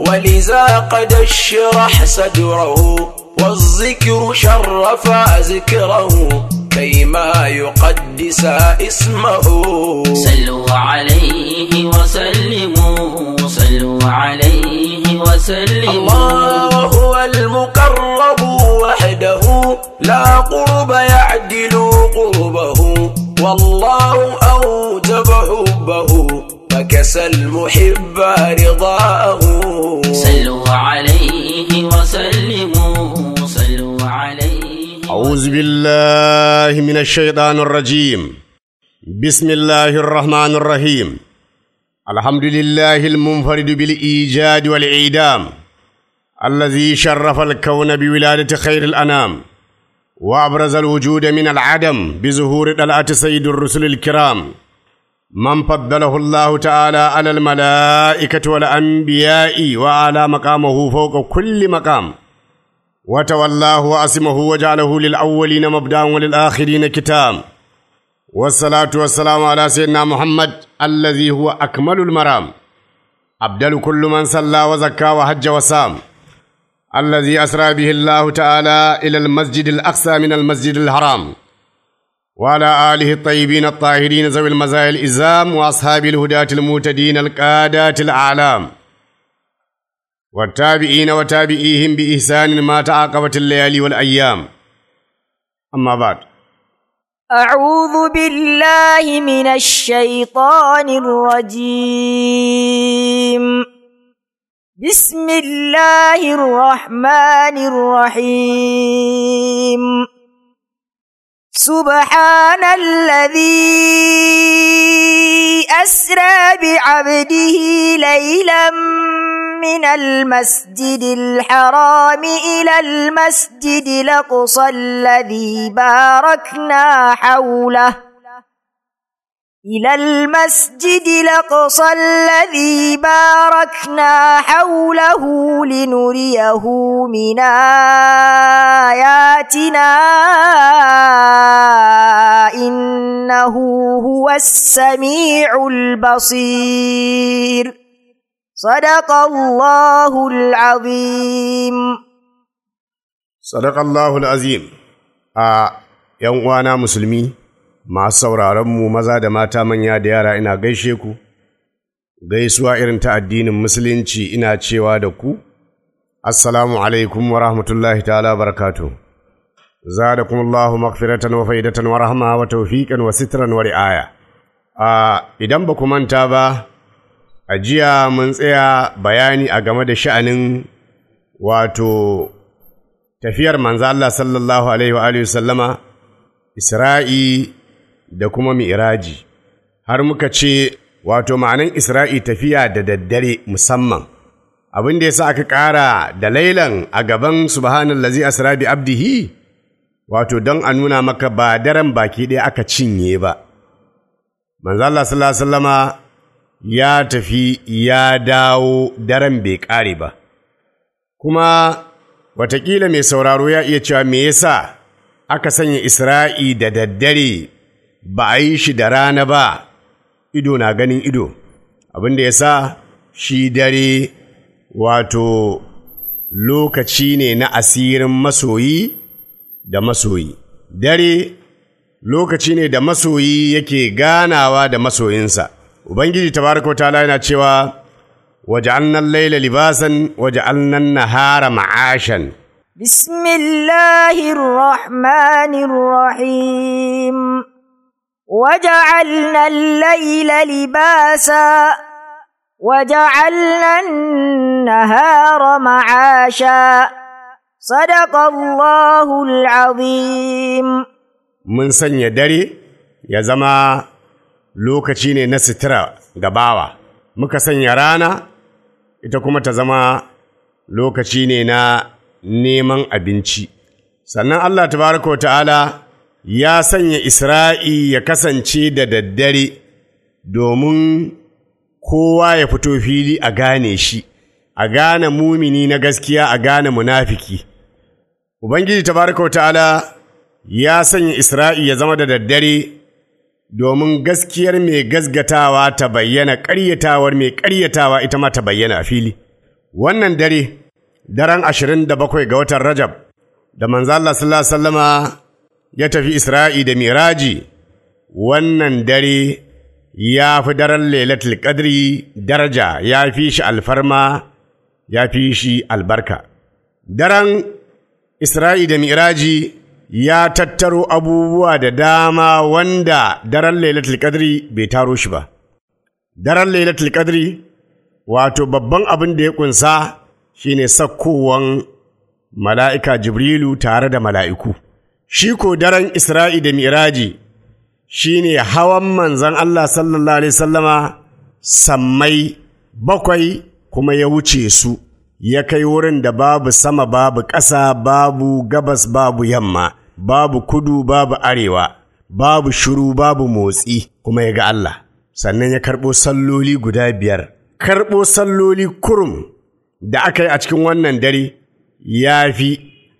ولذا قد اشرح صدره والذكر شرف ذكره كيما يقدس اسمه صلوا عليه وسلموا صلوا عليه وسلموا الله هو المقرب وحده لا قرب يعدل قربه والله أوجب حبه فكسى المحب رضاه صلوا عليه وسلموا صلوا عليه أعوذ بالله من الشيطان الرجيم بسم الله الرحمن الرحيم الحمد لله المنفرد بالإيجاد والإعدام الذي شرف الكون بولادة خير الأنام وأبرز الوجود من العدم بظهور طلعة سيد الرسل الكرام من فضله الله تعالى على الملائكة والأنبياء وعلى مقامه فوق كل مقام وتولاه وأسمه وجعله للأولين مبدأ وللآخرين كتام والصلاة والسلام على سيدنا محمد الذي هو أكمل المرام أبدل كل من صلى وزكى وحج وسام الذي أسرى به الله تعالى إلى المسجد الأقصى من المسجد الحرام وعلى آله الطيبين الطاهرين ذوي المزايا الإزام وأصحاب الهداة المهتدين القادات الأعلام والتابعين وتابعيهم بإحسان ما تعاقبت الليالي والأيام أما بعد أعوذ بالله من الشيطان الرجيم بسم الله الرحمن الرحيم سبحان الذي أسرى بعبده ليلا من المسجد الحرام إلى المسجد الأقصى الذي باركنا حوله إلى المسجد الأقصى الذي باركنا حوله لنريه من آياتنا إنه هو السميع البصير صدق الله العظيم صدق الله العظيم a ‘yan uwana musulmi masu sauraronmu maza da mata manya da yara ina gaishe ku gaisuwa irin ta addinin musulunci ina cewa da ku assalamu alaikum wa rahmatullahi ta'ala barakatu zadakum Allahu maghfiratan wa faidatan wa rahma wa tawfiqan wa sitran wa ri'aya a idan ba ku manta ba a jiya mun tsaya bayani a game da sha'anin wato tafiyar manzo Allah sallallahu alaihi wa alihi sallama Isra'i da kuma Mi'raji har muka ce wato ma'anan Isra'i tafiya da daddare musamman abin da yasa aka ƙara da lailan a gaban subhanallazi asra bi abdihi wato don a nuna maka ba daren baki ɗaya aka cinye ba manzo Allah sallallahu alaihi wasallama ya tafi ya dawo daren bai ƙare ba kuma Wataƙila mai sauraro ya iya cewa me yasa aka sanya Isra'i da daddare ba a yi shi da rana ba, ido na ganin ido, abin da ya sa shi dare wato lokaci ne na asirin masoyi da masoyi. Dare lokaci ne da masoyi yake ganawa da masoyinsa. Ubangiji tabaraka wa ta'ala yana cewa وجعلنا الليل لباسا وجعلنا النهار معاشا بسم الله الرحمن الرحيم وجعلنا الليل لباسا وجعلنا النهار معاشا صدق الله العظيم mun sanya dare ya zama lokaci ne na sutura ga bawa muka sanya rana ita kuma ta zama lokaci ne na neman abinci sannan Allah tabaraka wa ta'ala ya sanya Isra'i ya kasance da daddare domin kowa ya fito fili a gane shi, a gane mumini na gaskiya a gane munafiki. Ubangiji tabaraka wa ta'ala ya sanya Isra'i ya zama da daddare domin gaskiyar mai gasgatawa ta bayyana ƙaryatawar mai ƙaryatawa ita ma ta bayyana a fili. wannan dare daren ashirin da bakwai ga watan Rajab da manzo Allah sallallahu alaihi wasallama ya tafi Isra'i da Miraji wannan dare ya fi daren Lailatul Qadri daraja ya fi shi alfarma ya fi shi albarka daren Isra'i da Miraji ya tattaro abubuwa da dama wanda daren Lailatul Qadri bai taro shi ba daren Lailatul Qadri wato babban abin da ya kunsa shine sakkowan mala'ika Jibrilu tare da mala'iku. Shi ko daren Isra'i da Miraji shi ne hawan manzan Allah sallallahu Alaihi sallama sammai bakwai kuma ya wuce su, ya kai wurin da babu sama babu ƙasa babu gabas babu yamma, babu kudu babu arewa, babu shuru babu motsi kuma ya ga Allah. Sannan ya karɓo salloli guda biyar. Karɓo salloli kurum da aka yi a cikin wannan dare ya fi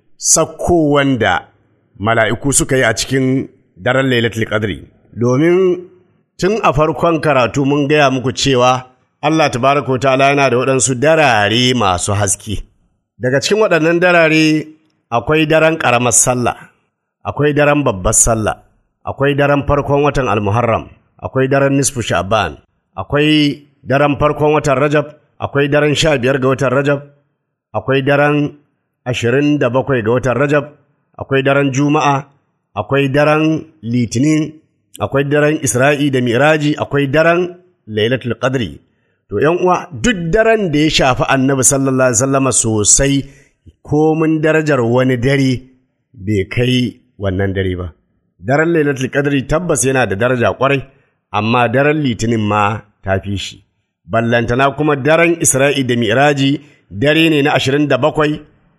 sakkowan da mala'iku suka yi a cikin daren Lailatul Qadri. Domin tun a farkon karatu mun gaya muku cewa Allah tabaraka wa ta'ala yana da waɗansu darare masu haske. Daga cikin waɗannan darare akwai daren ƙaramar sallah, akwai daren babbar sallah, akwai daren farkon watan Almuharram, akwai daren nisfu Sha'ban, akwai daren farkon watan Rajab, akwai daren sha biyar ga watan Rajab, akwai daren ashirin da bakwai ga watan Rajab, akwai daren Juma'a, akwai daren Litinin, akwai daren Isra'i da Miraji, akwai daren Lailatul Qadri. To, ’yan uwa, duk daren da ya shafi annabi sallallahu Alaihi wasallama sosai, komin darajar wani dare bai kai wannan dare ba. Daren Lailatul Qadri tabbas yana da daraja kwarai, amma daren Litinin ma ta fi shi. Ballantana kuma daren Isra'i da Miraji dare ne na ashirin da bakwai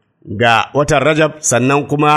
ga watan Rajab sannan kuma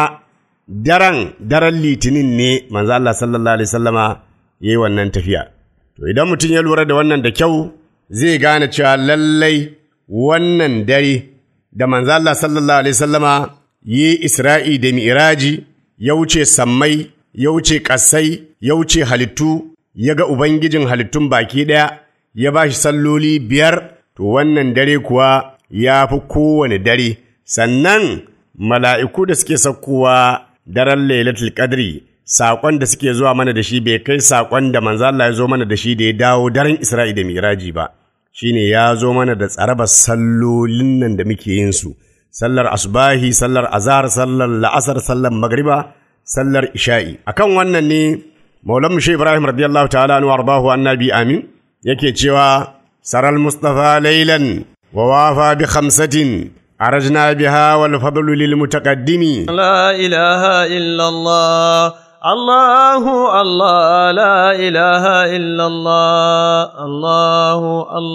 daren daren litinin ne manzo Allah sallallahu alaihi sallama ya yi wannan tafiya. To idan mutum ya lura da wannan da kyau zai gane cewa lallai wannan dare da manzo Allah sallallahu alaihi sallama yi Isra'i da Mi'raji ya wuce sammai, ya wuce ƙasai, ya wuce halittu, ya ga Ubangijin halittun baki ɗaya, ya ba shi salloli biyar, to wannan dare kuwa ya fi kowane dare. sannan mala'iku da suke saukowa daren lailatul qadri saƙon da suke zuwa mana da shi bai kai saƙon da manzo Allah ya zo mana da shi da ya dawo daren Isra'i da Miraji ba shine ya zo mana da tsarabar sallolin nan da muke yin su sallar asbahi sallar azhar sallar la'asar sallar magriba sallar isha'i akan wannan ne maulan shi Ibrahim radiyallahu ta'ala anhu arbahu annabi amin yake cewa saral mustafa laylan wa wafa bi khamsatin عرجنا بها والفضل للمتقدم لا إله إلا الله الله الله لا إله إلا الله الله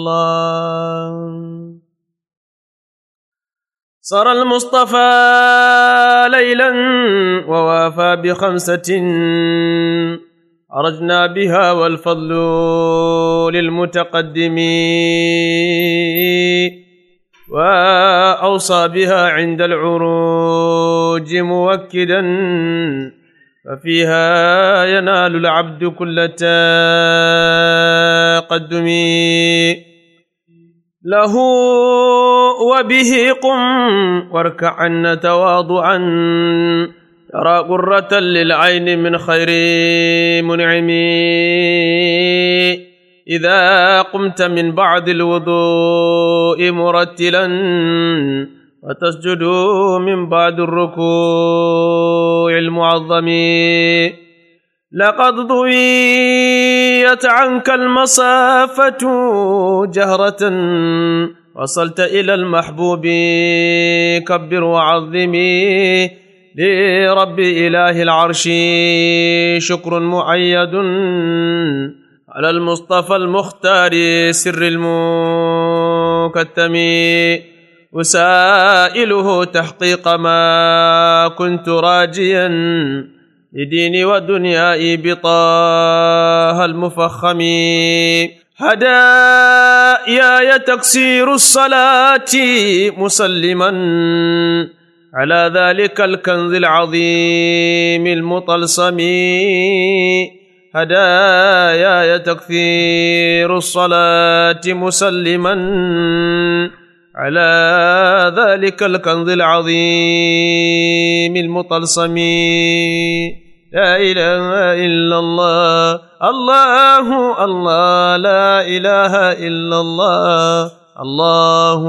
الله صار المصطفى ليلا ووافى بخمسة عرجنا بها والفضل للمتقدم وأوصى بها عند العروج موكدا ففيها ينال العبد كل تقدم له وبه قم واركعن تواضعا ترى قرة للعين من خير منعم إذا قمت من بعد الوضوء مرتلا وتسجد من بعد الركوع المعظم لقد ضويت عنك المسافة جهرة وصلت إلى المحبوب كبر وعظمي لرب إله العرش شكر معيد على المصطفى المختار سر المكتم وسائله تحقيق ما كنت راجيا لديني ودنياي بطاها المفخم هدايا تكسير الصلاة مسلما على ذلك الكنز العظيم المطلسم هدايا تكثير الصلاة مسلما على ذلك الكنز العظيم المطلسم لا إله إلا الله الله الله لا إله إلا الله الله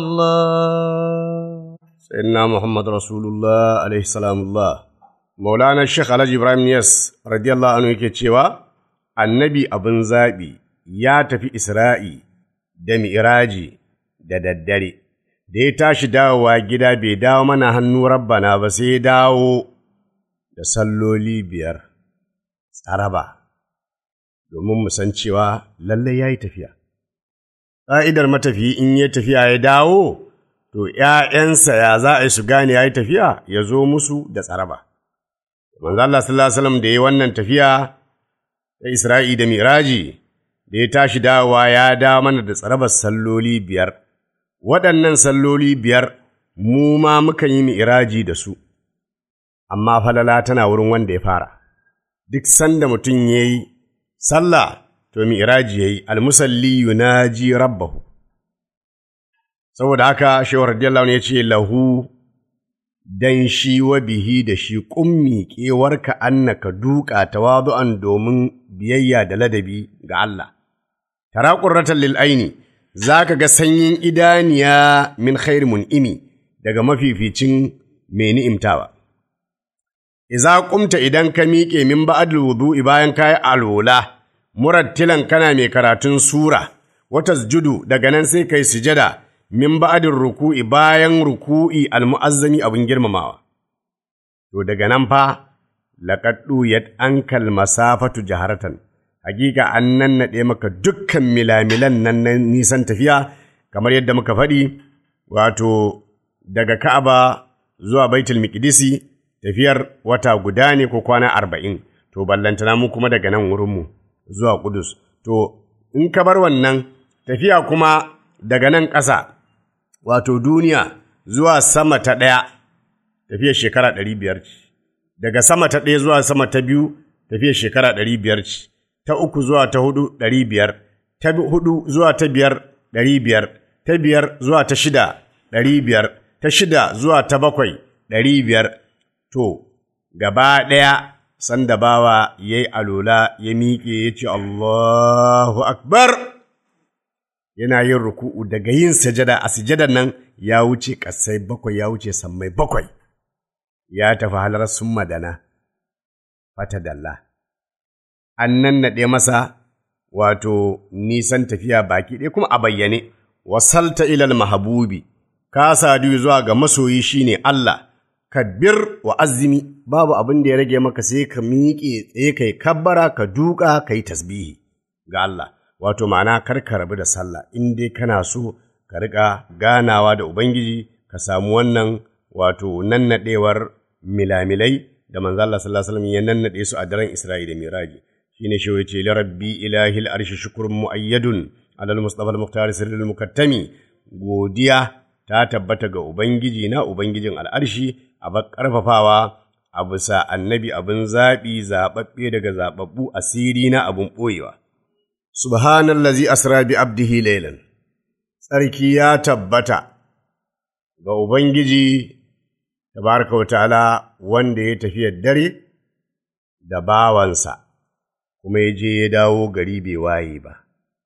الله سيدنا محمد رسول الله عليه السلام الله مولانا الشيخ alhaji ibrahim niyas radiyallahu anhu yake cewa annabi abin zaɓi ya tafi isra'i da mi'raji da daddare da ya tashi dawowa gida bai dawo mana hannu rabbana ba sai ya dawo da salloli biyar tsaraba domin mu san cewa lallai ya yi tafiya ƙa'idar matafiyi in ya tafiya ya dawo to ’ya'yansa ya za a yi su gane ya yi tafiya ya zo musu da tsaraba. Manzo Allah sallallahu Alaihi wasallam da ya wannan tafiya ta Isra'i da Miraji, da ya tashi dawowa ya dawo mana da tsarabar salloli biyar. Waɗannan salloli biyar mu ma mukan yi Miraji da su, amma falala tana wurin wanda ya fara. Duk sanda mutum ya yi sallah, to Miraji ya yi, almusalli yunaji rabbahu. saboda haka shewar radiyallahu ya ce lahu dan shi wa bihi da shi ƙummi ƙewarka annaka duka tawadu'an domin biyayya da ladabi ga Allah. Tara ƙurratan lil aini za ka ga sanyin idaniya min khairi mun'imi daga mafificin mai ni'imtawa. Iza ƙumta idan ka miƙe min ba'adul wudu'i bayan ka yi alola, murattilan kana mai karatun sura, wata judu daga nan sai kai sujada. min ba'adin ruku'i bayan ruku'i almu'azzami abin girmamawa. To daga nan fa, laƙaɗu ya ankal masafatu jaharatan, hakika an nannaɗe maka dukkan milamilan nan na nisan tafiya, kamar yadda muka faɗi, wato daga Ka'aba zuwa Baitul Miqdisi tafiyar wata guda ne ko kwana arba'in, to ballantana mu kuma daga nan wurinmu zuwa Kudus. To, in ka bar wannan tafiya kuma daga nan ƙasa, wato duniya zuwa sama ta ɗaya tafiyar shekara ɗari biyar ce, daga sama ta ɗaya zuwa sama ta biyu tafiyar shekara ɗari biyar ce, ta uku zuwa ta hudu ɗari biyar, ta hudu zuwa ta biyar ɗari biyar, ta biyar zuwa ta shida ɗari biyar, ta shida zuwa ta bakwai ɗari biyar, to, gaba ɗaya sanda bawa ya yi alola ya miƙe ya ce Allahu Akbar. yana yin ruku'u daga yin sajada a sujadar nan ya wuce ƙasai bakwai ya wuce sammai bakwai ya tafi halar sun madana fata dalla an nannaɗe masa wato nisan tafiya baki ɗaya kuma a bayyane wasalta ilal mahabubi ka sadu zuwa ga masoyi shine Allah kabbir wa azumi babu abin da ya rage maka sai ka miƙe tsaye kai kabbara ka duka kai tasbihi ga Allah wato ma'ana kar ka rabu da sallah in dai kana so ka riƙa ganawa da Ubangiji ka samu wannan wato nannaɗewar milamilai da manzo Allah sallallahu alaihi wasallam ya nannaɗe su a daren Isra'i da Miraji shine shi yace li rabbi ilahi al-arshi shukrun muayyadun ala al-mustafa al-muqtar sirrul mukattami godiya ta tabbata ga Ubangiji na Ubangijin al'arshi a ƙarfafawa a bisa annabi abin zaɓi zaɓaɓɓe daga zaɓaɓɓu asiri na abin ɓoyewa. Subhanallazi asra bi abdihi laylan Tsarki ya tabbata ga Ubangiji tabaraka wa ta'ala wanda ya tafiya dare da bawansa, kuma ya je ya dawo gari bai waye ba.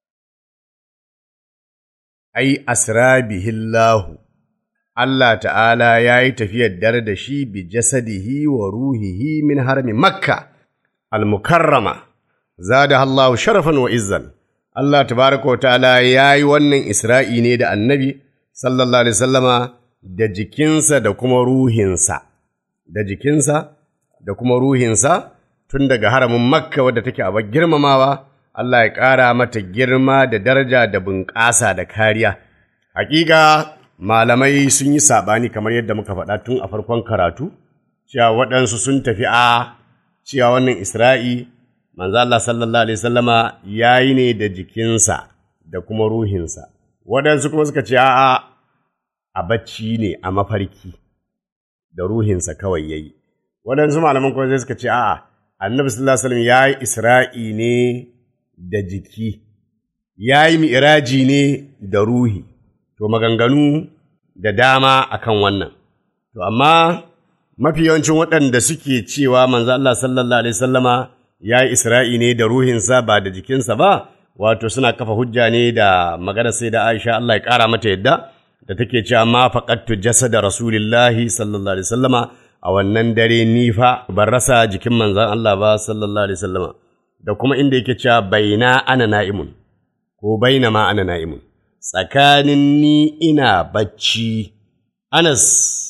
Ai, asra bihillahu, Allah ta'ala ya yi tafiyar dare da shi bi jasadihi wa ruhihi min harmi Makka, al-mukarrama. zada Allahu sharafan wa izzan Allah tabaraka wa ta'ala ya yi wannan Isra'i ne da annabi sallallahu alaihi sallama da jikinsa da kuma ruhinsa da jikinsa da kuma ruhinsa tun daga haramin makka wadda take a girmamawa Allah ya ƙara mata girma da daraja da bunƙasa da kariya hakika malamai sun yi saɓani kamar yadda muka faɗa tun a farkon karatu cewa waɗansu sun tafi a cewa wannan Isra'i manzo Allah sallallahu alaihi sallama ya yi ne da jikinsa da kuma ruhinsa waɗansu kuma suka ce a'a a bacci ne a mafarki da ruhinsa kawai ya yi waɗansu malaman kuma suka ce a'a annabi sallallahu alaihi wasallam ya yi isra'i ne da jiki ya yi mi'raji ne da ruhi to maganganu da dama akan wannan to amma mafi yawancin waɗanda suke cewa manzo Allah sallallahu alaihi sallama ya yi isra'i ne da ruhinsa ba da jikinsa ba wato suna kafa hujja ne da magana sai da Aisha Allah ya ƙara mata yadda da take cewa ma faqattu jasada rasulillahi sallallahu alaihi sallama a wannan dare ni fa ban rasa jikin manzon Allah ba sallallahu alaihi sallama da kuma inda yake cewa baina ana na'imun ko baina ma ana na'imun tsakanin ni ina bacci Anas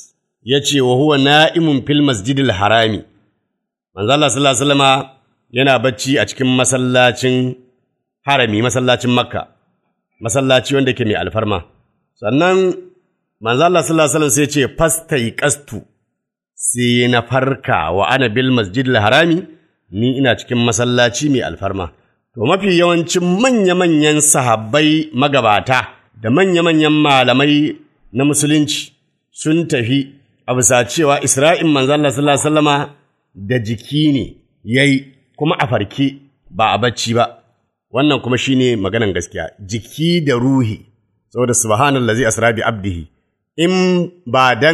ya ce wa huwa na'imun fil masjidil harami manzo Allah sallallahu alaihi wasallama yana bacci a cikin masallacin harami masallacin makka masallaci wanda ke mai alfarma sannan manzo Allah sallallahu alaihi wasallam sai ce fastai qastu sai na farka wa ana bil masjidil harami ni ina cikin masallaci mai alfarma to mafi yawancin manya-manyan sahabbai magabata da manya-manyan malamai na musulunci sun tafi a bisa cewa Isra'in manzo Allah sallallahu alaihi wasallama da jiki ne yayi kuma a farke ba a bacci ba wannan kuma shine maganan gaskiya jiki da ruhi saboda subhanallazi asra bi abdihi in ba dan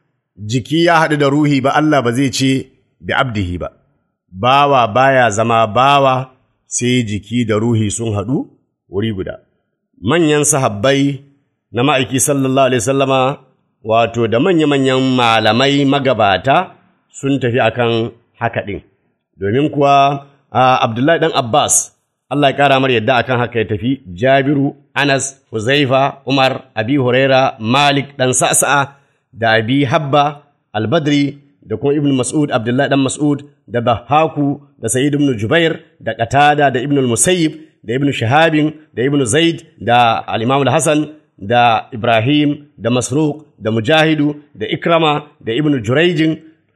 jiki ya haɗu da ruhi ba Allah ba zai ce bi abdihi ba bawa baya zama bawa sai jiki da ruhi sun haɗu wuri guda manyan sahabbai na ma'aiki sallallahu alaihi sallama wato da manya-manyan malamai magabata sun tafi akan haka ɗin. Domin kuwa Abdullahi ɗan Abbas, Allah ya ƙara mar yadda akan haka ya tafi, Jabiru, Anas, Huzaifa, Umar, Abi Huraira, Malik ɗan Sa'sa'a da Abi Habba, Albadri da kuma Ibn Mas'ud, Abdullahi ɗan Mas'ud da Bahaku da Sa'id ibn Jubair da Qatada da Ibn Musayyib da Ibn Shahabin da Ibn Zaid da Al-Imam Al-Hassan da Ibrahim da Masruq da Mujahidu da Ikrama da Ibn Jurayjin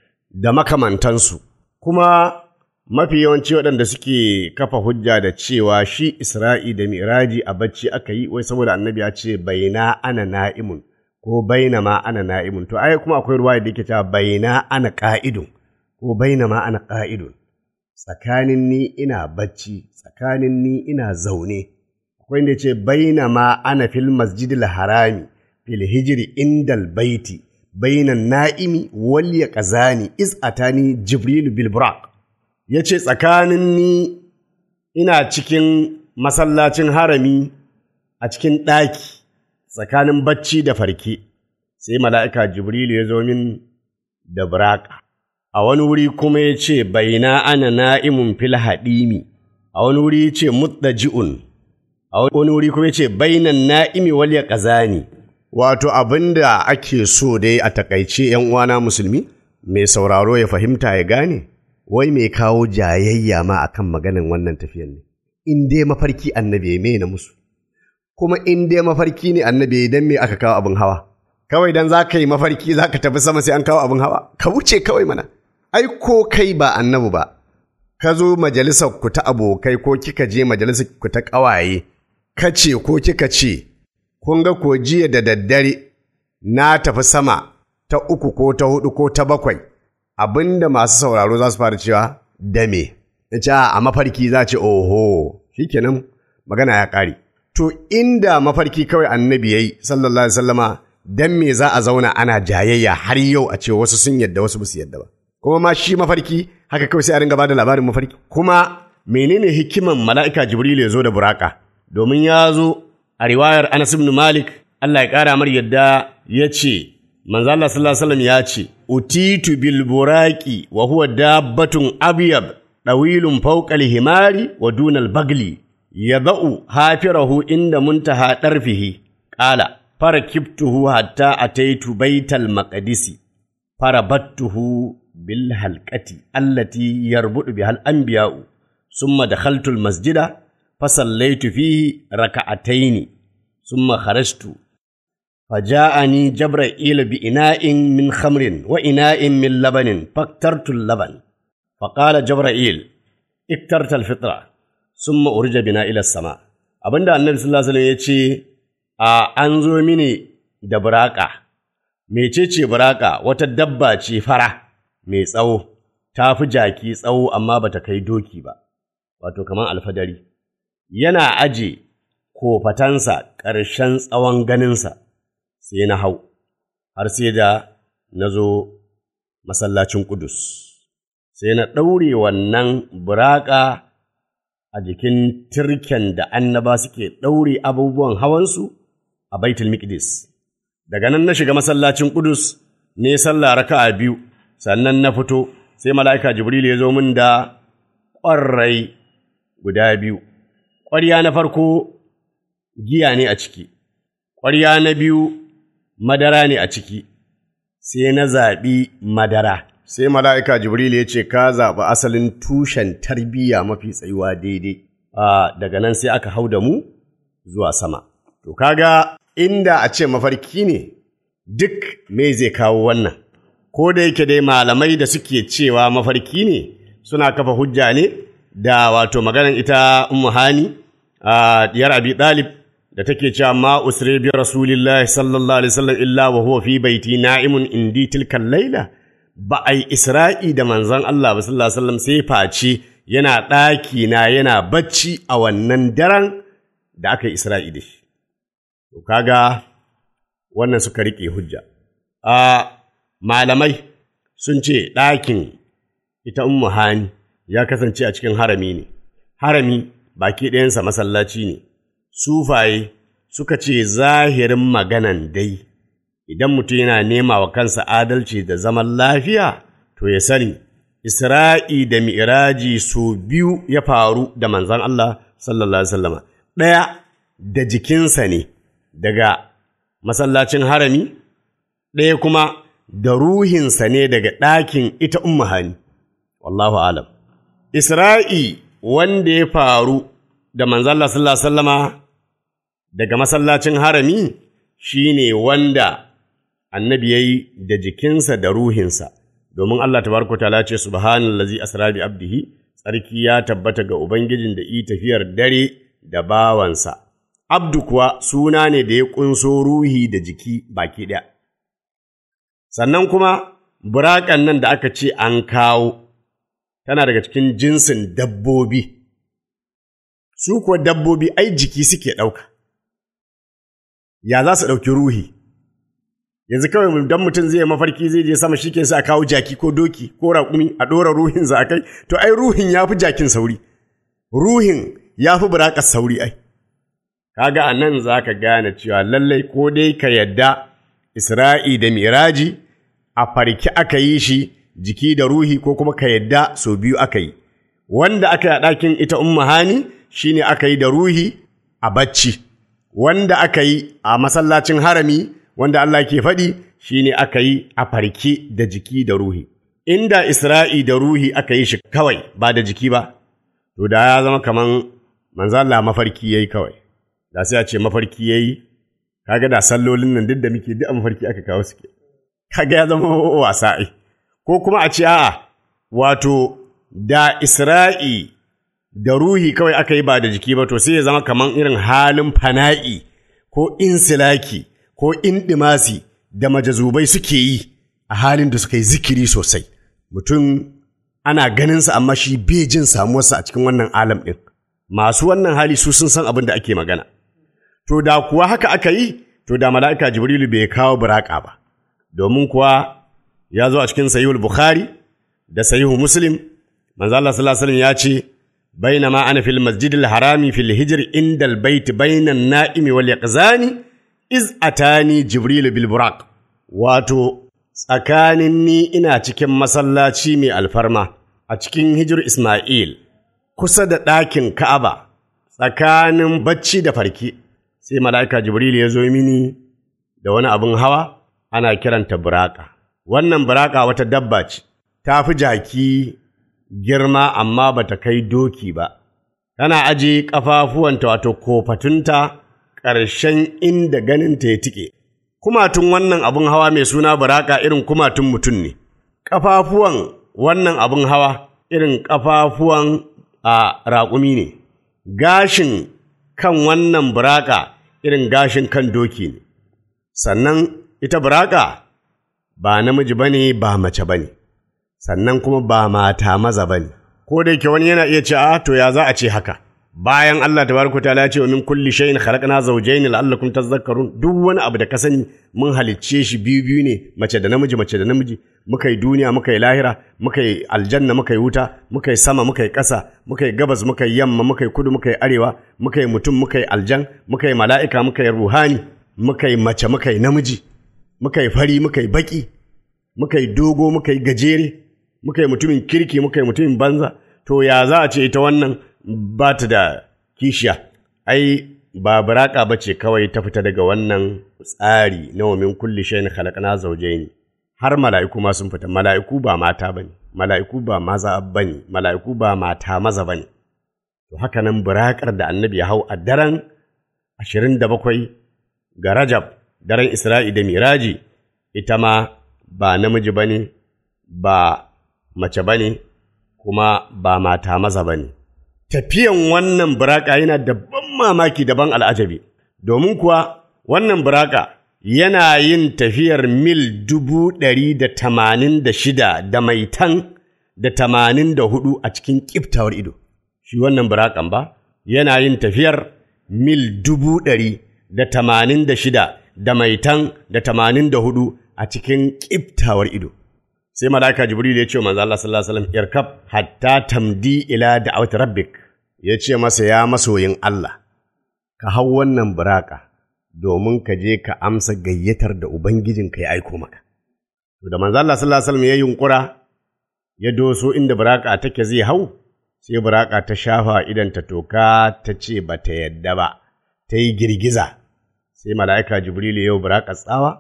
da makamantansu. Kuma mafi yawanci waɗanda suke kafa hujja da cewa shi Isra'i da Miraji a bacci aka yi, wai saboda annabi ya ce baina ana na'imun ko baina ma ana na'imun. To, ai kuma akwai ruwa da yake cewa baina ana ƙa'idun ko baina ma ana ƙa'idun. Tsakanin ni ina bacci, tsakanin ni ina zaune. akwai da ce baina ma ana fil masjidil harami fil hijri indal baiti bainan na'imi wal yaqazani iz atani jibril bil buraq yace tsakanin ni ina cikin masallacin harami a cikin ɗaki tsakanin bacci da farke sai mala'ika jibril ya zo min da buraka a wani wuri kuma ya ce baina ana na'imun fil hadimi a wani wuri ya ce muddaji'un a wani wuri kuma ce bainan na'imi wal ya ƙazani. Wato abin da ake so dai a takaice ‘yan uwana musulmi, mai sauraro ya fahimta ya gane, wai mai kawo jayayya ma akan maganin wannan tafiyan ne. In dai mafarki annabi me na musu, kuma in dai mafarki ne annabi dan me aka kawo abin hawa. Kawai dan za ka yi mafarki za ka tafi sama sai an kawo abin hawa, ka wuce kawai mana. Ai ko kai ba annabi ba, ka zo majalisar ku ta abokai ko kika je majalisar ku ta ƙawaye, ka ce ko kika ce, kun ga ko jiya da daddare na tafi sama ta uku ko ta hudu ko ta bakwai, abinda masu sauraro za su fara cewa dame. Ya ce a mafarki za ce oho, shikenan magana ya ƙare. To inda mafarki kawai annabi ya yi sallallahu alaihi sallama dan me za a zauna ana jayayya har yau a ce wasu sun yadda wasu basu yadda ba. Kuma ma shi mafarki haka kawai sai a ringa bada labarin mafarki. Kuma menene hikiman mala'ika Jibril ya zo da buraka? domin ya zo a riwayar Anas ibn Malik Allah ya ƙara mar yadda ya ce manzo Allah sallallahu alaihi wasallam ya ce utitu bil buraqi wa huwa dabbatun abyab dawilun fawqa al himari wa duna al bagli yadau hafirahu inda muntaha darfihi qala farakibtuhu hatta ataitu baital maqdisi farabattuhu bil halqati allati yarbudu bihal anbiya'u summa dakhaltu al masjida فصليت فيه ركعتين ثم خرجت فجاءني جبرائيل بإناء من خمر وإناء من لبن فاكترت اللبن فقال جبرائيل اكترت الفطرة ثم أرج بنا إلى السماء abinda annabi sallallahu alaihi ya ce a an zo mini da buraka mecece buraka wata dabba ce fara mai tsawo ta fi jaki tsawo amma bata kai doki ba wato kamar alfadari yana aje kofatansa ƙarshen tsawon ganinsa, sai na hau har sai da na zo masallacin Kudus sai na ɗaure wannan buraka a jikin turken da annaba suke ɗaure abubuwan hawansu a baitul miqdis daga nan na shiga masallacin Kudus ne sallah raka'a biyu sannan na fito sai mala'ika Jibril ya zo min da ƙwarrai guda biyu ƙwarya na farko giya ne a ciki ƙwarya na biyu madara ne a ciki sai na zaɓi madara sai mala'ika Jibril ya ce ka zaɓi asalin tushen tarbiyya mafi tsayuwa daidai daga nan sai aka hau da mu zuwa sama to kaga inda a ce mafarki ne duk me zai kawo wannan ko da yake dai malamai da suke cewa mafarki ne suna kafa hujja ne da wato maganan ita ummu hani a diyar abi dalib da take cewa ma usri bi rasulillahi sallallahu alaihi wasallam illa wa huwa fi baiti na'imun indi tilkal laila ba ai isra'i da manzon Allah ba sallallahu alaihi wasallam sai face yana ɗaki na yana bacci a wannan daren da aka yi isra'i da shi to kaga wannan suka riƙe hujja a malamai sun ce ɗakin ita ummu hani ya kasance a cikin harami ne harami baki ɗayansa masallaci ne sufaye suka ce zahirin maganan dai idan mutum yana nema wa kansa adalci da zaman lafiya to ya sani isra'i da mi'raji su biyu ya faru da manzan Allah sallallahu alaihi wasallama ɗaya da jikinsa ne daga masallacin harami ɗaya kuma da ruhinsa ne daga ɗakin ita ummu hani wallahu alam isra'i wanda ya faru da manzan Allah sallallahu alaihi wasallama daga masallacin harami shi ne wanda annabi ya yi da jikinsa da ruhinsa, domin Allah ta ta'ala ce subhanallazi asra bi abdihi tsarki ya tabbata ga Ubangijin da yi tafiyar dare da bawansa. Abdu kuwa suna ne da ya ƙunso ruhi da jiki baki ɗaya. Sannan kuma buraƙan nan da aka ce an kawo tana daga cikin jinsin dabbobi. Su kuwa dabbobi ai jiki suke ɗauka. ya za su ɗauki ruhi yanzu kawai don mutum zai mafarki zai je sama shi sa a kawo jaki ko doki ko raƙumi a ɗora ruhinsa a kai to ai ruhin ya fi jakin sauri ruhin ya fi buraƙar sauri ai kaga a nan za ka gane cewa lallai ko dai ka yadda isra'i da miraji a farki aka yi shi jiki da ruhi ko kuma ka yadda sau biyu aka yi wanda aka yi a ɗakin ita umma hani shine aka yi da ruhi a bacci wanda aka yi a masallacin harami wanda Allah ke faɗi shi ne aka yi a farke da jiki da ruhi. Inda Isra'i da ruhi aka yi shi kawai ba da jiki ba, to da ya zama kaman manzala mafarki ya yi kawai, da sai a ce mafarki ya yi, kaga da sallolin nan duk da muke duk a mafarki aka kawo suke, kaga ya zama wasa ai. Ko kuma a ce a'a, wato da Isra'i da ruhi kawai aka yi ba da jiki ba to sai ya zama kamar irin halin fana'i ko insilaki ko indimasi da majazubai suke yi a halin da suka yi zikiri sosai mutum ana ganinsa amma shi bai jin samuwarsa a cikin wannan alam ɗin masu wannan hali su sun san abin da ake magana to da kuwa haka aka yi to da mala'ika jibrilu bai kawo buraka ba domin kuwa ya zo a cikin sahihul bukhari da sahihu muslim manzo Allah sallallahu alaihi wasallam ya ce بينما أنا في المسجد الحرام في الهجر عند البيت بين النائم واليقظان إذ أتاني جبريل بالبراق واتو tsakanin ni ina cikin masallaci mai alfarma a cikin hijir Ismail kusa da ɗakin Ka'aba tsakanin bacci da farki sai mala'ika Jibril ya zo mini da wani abin hawa ana kiranta buraka wannan buraka wata dabba ce ta fi jaki girma amma ba ta kai doki ba, tana aje ƙafafuwanta wato kofatunta ƙarshen inda ganinta ya tike. Kumatun wannan abin hawa mai suna baraka irin kumatun mutum ne, ƙafafuwan wannan abin hawa irin ƙafafuwan a raƙumi ne, gashin kan wannan buraka irin gashin kan doki ne, sannan ita buraka ba namiji ba ne ba mace ba ne. sannan kuma ba mata maza ba ne, ko da yake wani yana iya ce a to ya za a ce haka, bayan Allah tabaraka ta'ala ya ce wa min kulli shay'in khalaqna zawjayn la'allakum tadhakkarun duk wani abu da ka sani mun halicce shi biyu biyu ne mace da namiji mace da namiji muka yi duniya muka yi lahira muka yi aljanna muka yi wuta muka yi sama muka yi ƙasa muka yi gabas muka yi yamma muka yi kudu muka yi arewa muka yi mutum muka yi aljan muka yi mala'ika muka yi ruhani muka yi mace muka yi namiji muka yi fari muka yi baki muka yi dogo muka yi gajere muka yi mutumin kirki muka yi mutumin banza to ya za a ce ita wannan ba ta da kishiya ai ba buraka ba ce kawai ta fita daga wannan tsari na wamin kulli shayin khalaqna zawjayn har mala'iku ma sun fita mala'iku ba mata bane mala'iku ba maza bane mala'iku ba mata maza bane to haka nan burakar da annabi ya hau a daren 27 ga Rajab daren Isra'i da Miraji ita ma ba namiji bane ba mace bane kuma ba mata maza bane tafiyan wannan buraka yana da ban mamaki da ban al'ajabi, domin kuwa wannan buraka yana yin tafiyar mil dubu ɗari da tamanin da shida da maitan da tamanin da hudu a cikin ƙiftawar ido. Shi wannan burakan ba, yana yin tafiyar mil dubu ɗari da tamanin da shida da maitan da tamanin da hudu a cikin ƙiftawar ido. sai malaka jibril ya ce manzo Allah sallallahu alaihi wasallam irkab hatta tamdi ila da'awati rabbik ya ce masa ya masoyin Allah ka hau wannan buraka domin ka je ka amsa gayyatar da ubangijinka ya aiko maka to da manzo Allah sallallahu alaihi wasallam ya yunkura ya doso inda buraka take zai hau sai buraka ta shafa idan ta toka ta ce ba ta yadda ba ta yi girgiza sai mala'ika jibril ya buraka tsawa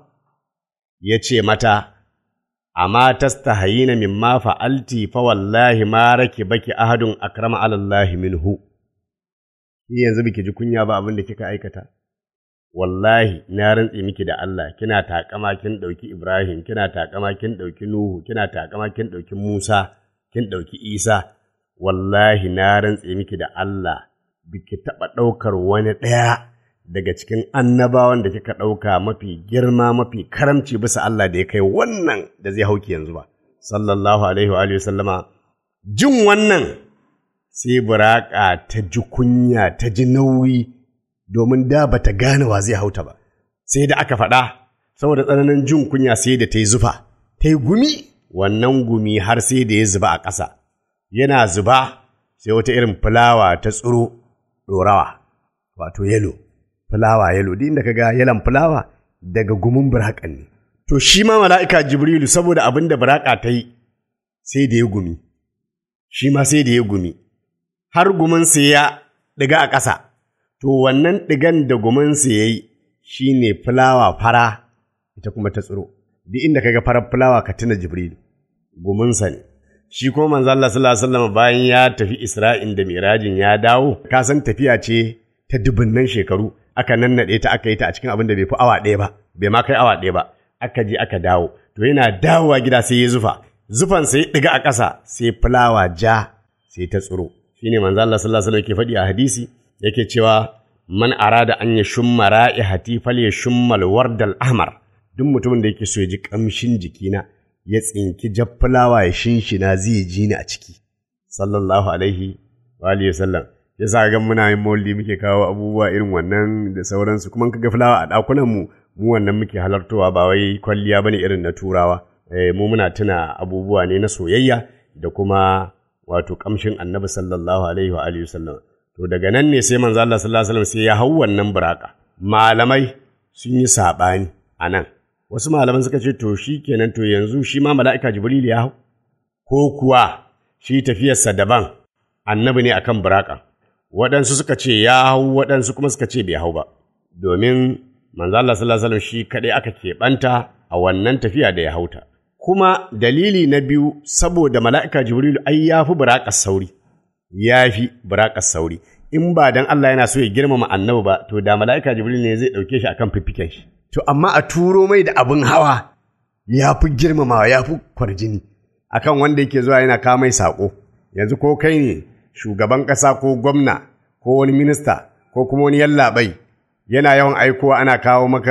ya ce mata amma tastahayina mimma fa'alti fa wallahi ma rake baki ahadun akrama alallahi minhu ki yanzu biki ji kunya ba abin da kika aikata wallahi na rantse miki da Allah kina takama kin dauki Ibrahim kina takama kin dauki Nuhu kina takama kin dauki Musa kin dauki Isa wallahi na rantse miki da Allah biki taba daukar wani daya daga cikin annabawan da kika ɗauka mafi girma mafi karamci bisa Allah da ya kai wannan da zai hauki yanzu ba sallallahu alaihi wa sallama jin wannan sai buraka ta ji kunya ta ji nauyi domin da ba ta gane wa zai hauta ba sai da aka faɗa saboda tsananin jin kunya sai da ta yi zufa ta yi gumi wannan gumi har sai da ya zuba a ƙasa yana zuba sai wata irin fulawa ta tsiro ɗorawa wato yalo fulawa yalo duk inda kaga yalan fulawa daga gumin burakan ne to shi ma mala'ika jibrilu saboda abin da buraka ta yi sai da ya gumi shi ma sai da ya gumi har guminsa ya ɗiga a ƙasa to wannan ɗigan da guminsa ya yi shi ne fulawa fara ita kuma ta tsiro duk inda kaga farar fulawa ka tuna jibrilu guminsa ne shi ko manzo Allah sallallahu alaihi wasallam bayan ya tafi Isra'in da Mirajin ya dawo ka san tafiya ce ta dubunnan shekaru aka nannaɗe ta aka yi ta a cikin abin da bai fi awa ɗaya ba bai ma kai awa ɗaya ba aka je aka dawo to yana dawowa gida sai ya zufa zufan sai ɗiga a ƙasa sai fulawa ja sai ta tsiro shine manzo Allah sallallahu alaihi wasallam ke faɗi a hadisi yake cewa man arada an ya shumma ra'ihati fal ya shummal wardal ahmar duk mutumin da yake so ya ji kamshin jikina ya tsinki jaffulawa ya shinshina zai ji ni a ciki sallallahu alaihi wa alihi wasallam yasa ga muna yin maulidi muke kawo abubuwa irin wannan da sauransu kuma kaga fulawa a ɗakunan mu mu wannan muke halartowa ba wai kwalliya bane irin na turawa eh, mu muna tuna abubuwa ne na soyayya da kuma wato kamshin annabi sallallahu alaihi wa alihi wasallam to daga nan ne sai manzo Allah sallallahu alaihi wasallam sai ya hau wannan buraka malamai sun yi sabani a nan wasu malaman suka ce to shi kenan to yanzu shi ma mala'ika jibril ya hau ko kuwa shi tafiyarsa daban annabi ne akan buraka waɗansu suka ce ya hau waɗansu kuma suka ce bai hau ba domin manzo Allah sallallahu alaihi wasallam shi kaɗai aka keɓanta a wannan tafiya da ya hauta kuma dalili na biyu saboda mala'ika jibrilu ai ya fi buraƙar sauri ya fi buraƙar sauri in ba dan Allah yana so ya girmama annabi ba to da mala'ika jibrilu ne zai ɗauke shi akan fiffiken shi to amma a turo mai da abin hawa ya fi girmamawa ya fi kwarjini akan wanda yake zuwa yana kawo mai saƙo yanzu ko kai ne shugaban ƙasa ko gwamna ko wani minista ko kuma wani yallaɓai yana yawan aikowa ana kawo maka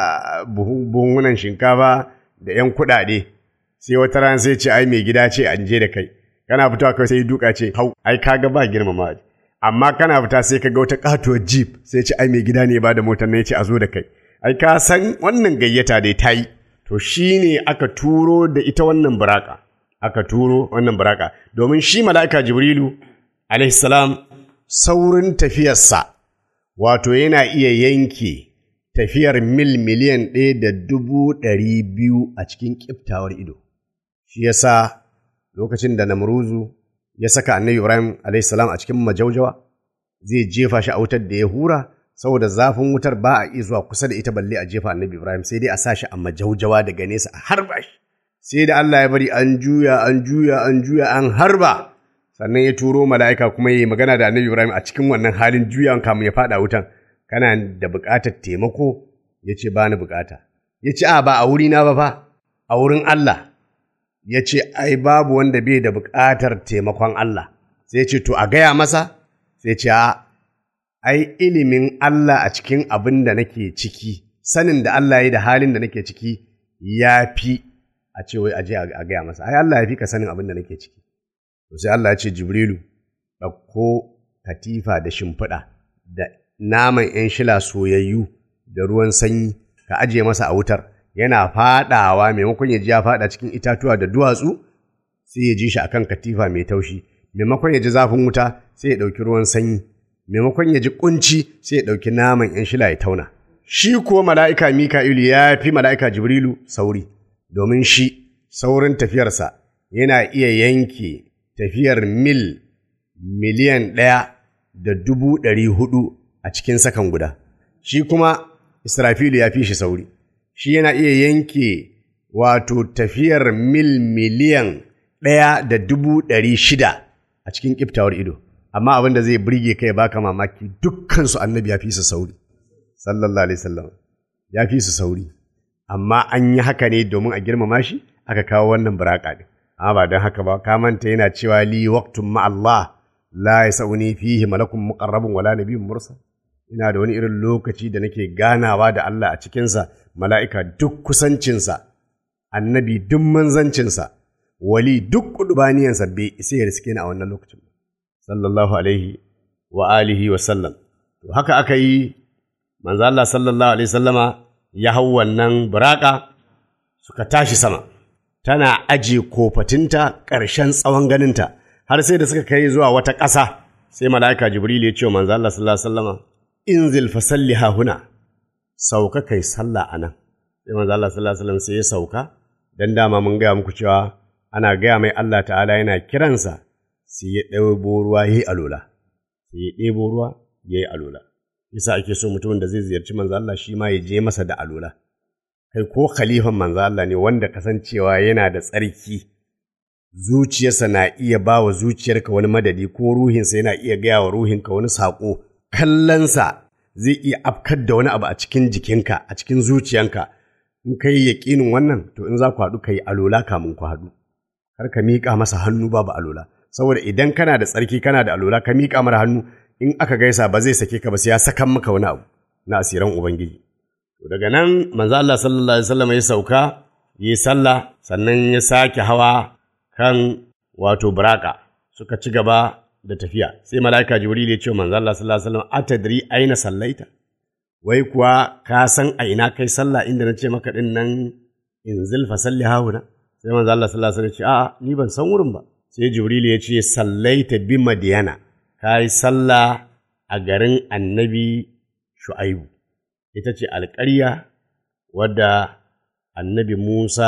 buhunan shinkafa da ‘yan kuɗaɗe sai wata ran sai ce ai mai gida ce an je da kai kana fitowa kai sai duka ce hau ai kaga ba girmama amma kana fita sai ka ga wata katuwar jeep sai ce ai mai gida ne ba da motar ne ce a zo da kai ai ka san wannan gayyata dai ta yi to shi ne aka turo da ita wannan buraka aka turo wannan buraka domin shi mala'ika jibrilu alaihi salam saurin tafiyarsa wato yana iya yanke tafiyar mil miliyan ɗaya da dubu ɗari biyu a cikin ƙiftawar ido shi yasa lokacin da namruzu ya saka annabi ibrahim alaihi salam a cikin majaujawa zai jefa shi a wutar da ya hura saboda zafin wutar ba a iya zuwa kusa da ita balle a jefa annabi ibrahim sai dai a sa shi a majaujawa daga nesa a harba shi sai da allah ya bari an juya an juya an juya an harba sannan ya turo mala'ika kuma ya yi magana da annabi ibrahim a cikin wannan halin juyawan kamun ya faɗa wutan kana da buƙatar taimako ya ce ba ni buƙata ya ce a ba a wurina ba fa a wurin allah ya ce ai babu wanda bai da buƙatar taimakon Allah sai ya ce to a gaya masa sai ce a ai ilimin Allah a cikin abin da nake ciki sanin da Allah ya yi da halin da nake ciki ya fi a ce wai aje a gaya masa ai Allah ya fi ka sanin abin da nake ciki to sai Allah ya ce Jibrilu ɗauko katifa da shimfiɗa da naman ‘yan shila soyayyu da ruwan sanyi ka ajiye masa a wutar yana faɗawa maimakon ya ji ya faɗa cikin itatuwa da duwatsu sai ya ji shi akan katifa mai taushi maimakon ya ji zafin wuta sai ya ɗauki ruwan sanyi maimakon ya ji kunci sai ya ɗauki naman ‘yan shila ya tauna shi kuwa mala'ika mika'ilu ya fi mala'ika jibrilu sauri domin shi saurin tafiyarsa yana iya yanke tafiyar mil miliyan ɗaya da dubu ɗari hudu a cikin sakan guda shi kuma israfilu ya fi shi sauri shi yana iya yanke wato tafiyar mil miliyan ɗaya da dubu ɗari shida a cikin ƙiftawar ido amma abin da zai burge kai baka mamaki dukkansu annabi ya fi su sauri sallallahu alaihi wasallam ya fi su sauri amma an yi haka ne domin a girmama shi aka kawo wannan buraka ne amma ba don haka ba ka manta yana cewa li waqtun ma Allah la yasauni fihi malakun muqarrabun wala nabiyyun mursal ina da wani irin lokaci da nake ganawa da Allah a cikinsa mala'ika duk kusancinsa annabi duk manzancinsa wali duk kudubaniyansa bai isa ya riske ni a wannan lokacin sallallahu alaihi wa alihi wa sallam to haka aka yi manzo Allah sallallahu alaihi sallama ya hau wannan buraka suka tashi sama tana aje kofatinta ƙarshen tsawon ganinta har sai da suka kai zuwa wata ƙasa sai mala'ika jibril ya ce wa manzo Allah sallallahu alaihi wasallama inzil fa salli ha huna sauka kai sallah anan sai manzo Allah sallallahu alaihi wasallam sai ya sauka dan dama mun gaya muku cewa ana gaya mai Allah ta'ala yana kiransa sai ya ɗebo ruwa yayi alola sai ya ɗebo ruwa yayi alola yasa ake so mutumin da zai ziyarci manzo Allah shi ma ya je masa da alola kai ko khalifan manzo Allah ne wanda kasancewa yana da tsarki zuciyarsa na iya ba wa zuciyarka wani madadi ko ruhinsa yana iya gaya wa ruhinka wani saƙo kallonsa zai iya afkar da wani abu a cikin jikinka a cikin zuciyanka in ka yi yaƙinin wannan to in za ku haɗu ka yi alola kamun ku haɗu kar ka miƙa masa hannu babu alola saboda idan kana da tsarki kana da alola ka miƙa mara hannu in aka gaisa ba zai sake ka ba sai ya sakan maka wani abu na asiran ubangiji to daga nan manzo Allah sallallahu alaihi wasallam ya sauka yi sallah sannan ya sake hawa kan wato buraka suka ci gaba da tafiya sai mala'ika jibril ya ce manzo Allah sallallahu alaihi wasallam atadri aina sallaita wai kuwa ka san a ina kai sallah inda na ce maka din nan inzil fa salli hauna sai manzo Allah sallallahu alaihi wasallam ya ce a'a ni ban san wurin ba sai jibril ya ce sallaita bi madiyana kai sallah a garin annabi shu'aibu ita ce alƙarya wadda annabi Musa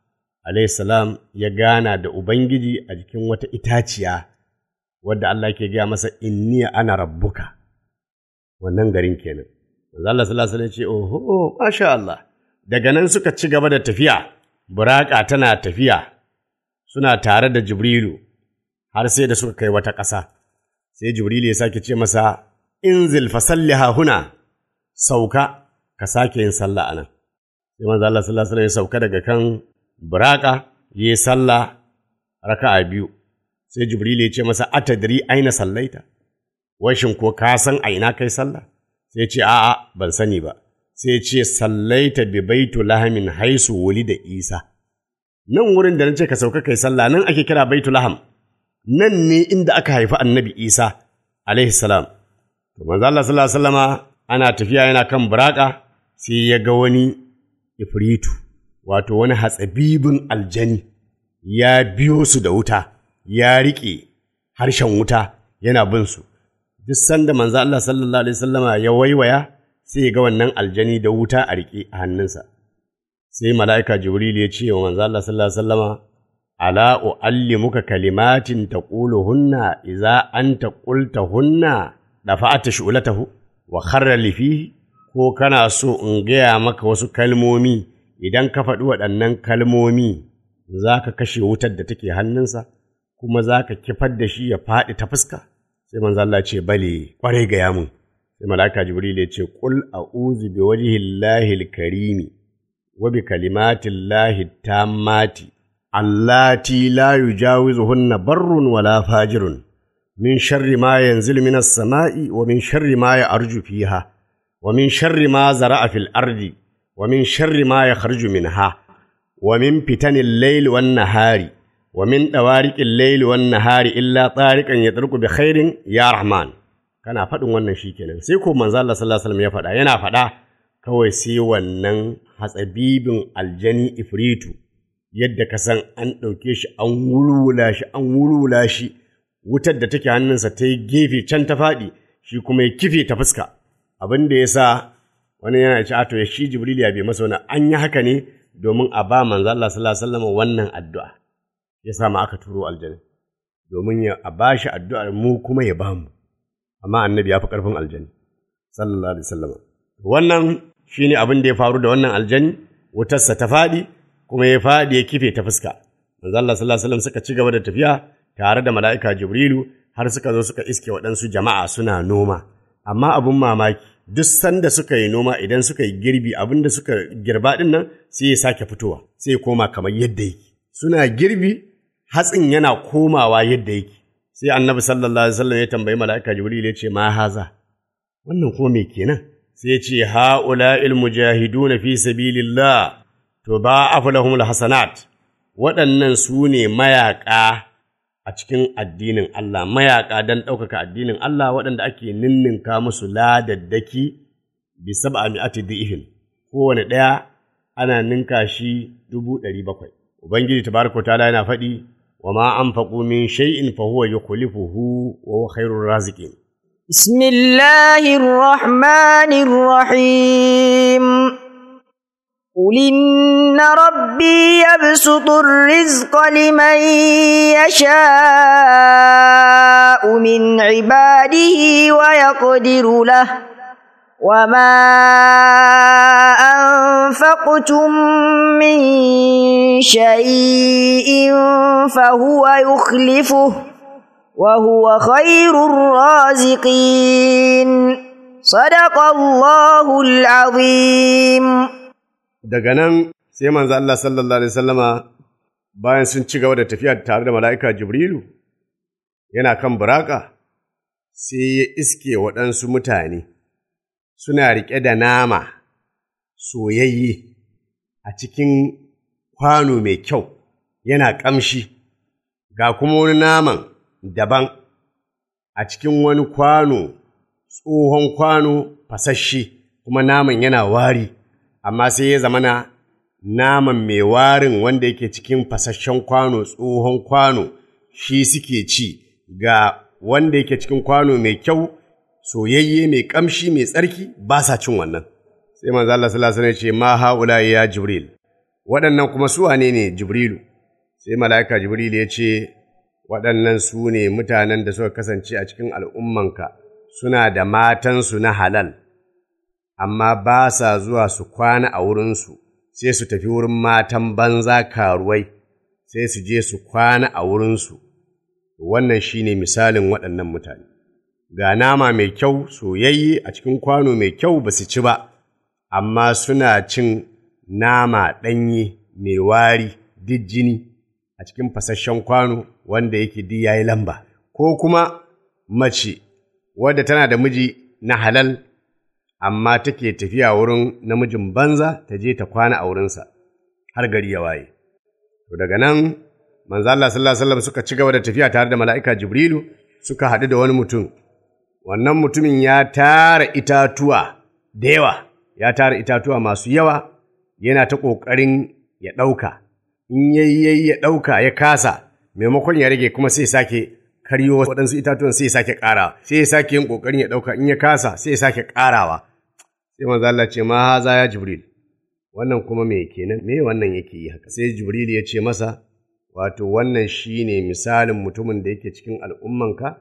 salam ya gana da Ubangiji a jikin wata itaciya wadda Allah ke gaya masa inni ana rabbuka wannan garin kenan. Manzo Allah sallallahu alaihi ce oho masha Allah daga nan suka ci gaba da tafiya buraka tana tafiya suna tare da Jibrilu har sai da suka kai wata ƙasa sai Jibrilu ya sake ce masa inzil fasalliha huna sauka ka sake yin sallah anan sai manzo Allah sallallahu alaihi wasallam ya sauka daga kan buraka yi sallah raka'a biyu sai jibril ya ce masa atadri aina sallaita wai shin ko ka san a ina kai sallah sai ce a'a ban sani ba sai ce sallaita bi baitu lahamin haisu wuli da isa nan wurin da nace ka sauka kai sallah nan ake kira baitu laham nan ne inda aka haifi annabi isa alaihi salam to manzo Allah sallallahu alaihi wasallama ana tafiya yana kan buraka sai ya ga wani ifritu wato wani hatsabibin aljani ya biyo su da wuta ya riƙe harshen wuta yana bin su duk sanda manzo Allah sallallahu alaihi wasallama ya waiwaya sai ya ga wannan aljani da wuta a riƙe a hannunsa sai mala'ika jibril ya ce wa manzo Allah sallallahu alaihi wasallama ala uallimuka kalimatin taquluhunna idza anta qultahunna dafa'ata shu'latahu wa kharra li fihi ko kana so in gaya maka wasu kalmomi idan ka faɗi waɗannan kalmomi za ka kashe wutar da take hannunsa kuma za ka kifar da shi ya faɗi ta fuska sai manzo Allah ce bale kwarai ga yamun sai malaka jibril ya ce qul a'udhu bi wajhillahi al-karimi wa bi kalimatillahi tammati allati la yujawizuhunna barrun wala fajirun min sharri ma yanzilu minas sama'i wa min sharri ma ya'ruju fiha wa min sharri ma zara'a fil ardi wa min sharri ma yakhruju minha wa min fitanil layli wan nahari wa min dawariqil layli wan nahari illa tariqan yatruku bi khairin ya rahman kana faɗin wannan shikenan sai ko manzo Allah sallallahu alaihi wasallam ya faɗa yana faɗa kawai sai wannan hatsabibin aljani ifritu yadda ka san an ɗauke shi an wulwula shi an wulwula shi wutar da take hannunsa ta yi gefe can ta faɗi shi kuma ya kife ta fuska abin da ya sa wani yana ci ato ya shi jibril ya bai masa wani an yi haka ne domin a ba manzo Allah sallallahu alaihi wasallam wannan addu'a ya sa ma aka turo aljanna domin ya a ba shi addu'ar mu kuma ya ba mu amma annabi ya fi ƙarfin aljani sallallahu alaihi wasallam wannan shine abin da ya faru da wannan aljani wutarsa ta faɗi kuma ya faɗi ya kife ta fuska manzo Allah sallallahu alaihi wasallam suka ci gaba da tafiya tare da mala'ika Jibrilu har suka zo suka iske waɗansu jama'a suna noma amma abun mamaki duk sanda suka yi noma idan suka yi girbi abin da suka girba ɗin nan sai ya sake fitowa sai ya koma kamar yadda yake suna girbi hatsin yana komawa yadda yake sai annabi sallallahu alaihi wasallam ya tambayi mala'ika Jibril ya ce ma haza wannan kuma me kenan sai ya ce ha'ula'il mujahiduna fi sabilillah to ba aflahumul hasanat waɗannan su ne mayaƙa a cikin addinin Allah mayaƙa don ɗaukaka addinin Allah waɗanda ake ninninka musu ladaddaki bi sab'a mi'ati dhi'fin kowane ɗaya ana ninka shi dubu ɗari bakwai ubangiji tabaraka ta'ala yana faɗi wa ma anfaqu min shay'in fa huwa yukhlifuhu wa huwa khairur raziqin بسم الله الرحمن الرحيم قل إن ربي يبسط الرزق لمن يشاء من عباده ويقدر له وما أنفقتم من شيء فهو يخلفه وهو خير الرازقين صدق الله العظيم daga nan sai manzo Allah sallallahu alaihi wasallama bayan sun ci gaba da tafiya tare da mala'ika Jibrilu yana kan buraka sai ya iske waɗansu mutane suna riƙe da nama soyayye a cikin kwano mai kyau yana ƙamshi ga kuma wani naman daban a cikin wani kwano tsohon kwano fasasshe kuma naman yana wari amma sai ya zamana naman mai warin wanda yake cikin fasasshen kwano tsohon kwano shi suke ci ga wanda yake cikin kwano mai kyau soyayye mai kamshi mai tsarki ba sa cin wannan sai manzo Allah sallallahu alaihi wasallam ya ce ma haula ya jibril waɗannan kuma su wane ne jibrilu sai mala'ika jibril ya ce waɗannan su ne mutanen da suka kasance a cikin al'ummanka suna da matansu na halal amma ba sa zuwa su kwana a wurinsu, sai su tafi wurin matan banza karuwai, sai su je su kwana a wurinsu. Wannan shi ne misalin waɗannan mutane. Ga nama mai kyau soyayye a cikin kwano mai kyau ba su ci ba, amma suna cin nama ɗanye mai wari duk jini a cikin fasasshen kwano wanda yake di ya yi lamba, ko kuma mace wadda tana da miji na halal amma take tafiya wurin namijin banza ta je ta kwana a wurinsa har gari ya waye. To daga nan manzo Allah sallallahu alaihi wasallam suka ci gaba da tafiya tare da mala'ika Jibrilu suka haɗu da wani mutum wannan mutumin ya tara itatuwa da yawa ya tara itatuwa masu yawa yana ta ƙoƙarin ya ɗauka in yayi ya ɗauka ya kasa maimakon ya rage kuma sai sake karyo waɗansu itatuwan sai sake ƙara sai ya sake yin ƙoƙarin ya ɗauka in ya kasa sai ya sake ƙarawa sai manzo Allah ce ma haza ya jibril wannan kuma me kenan me wannan yake yi haka sai jibril ya ce masa wato wannan shine misalin mutumin da yake cikin al'ummanka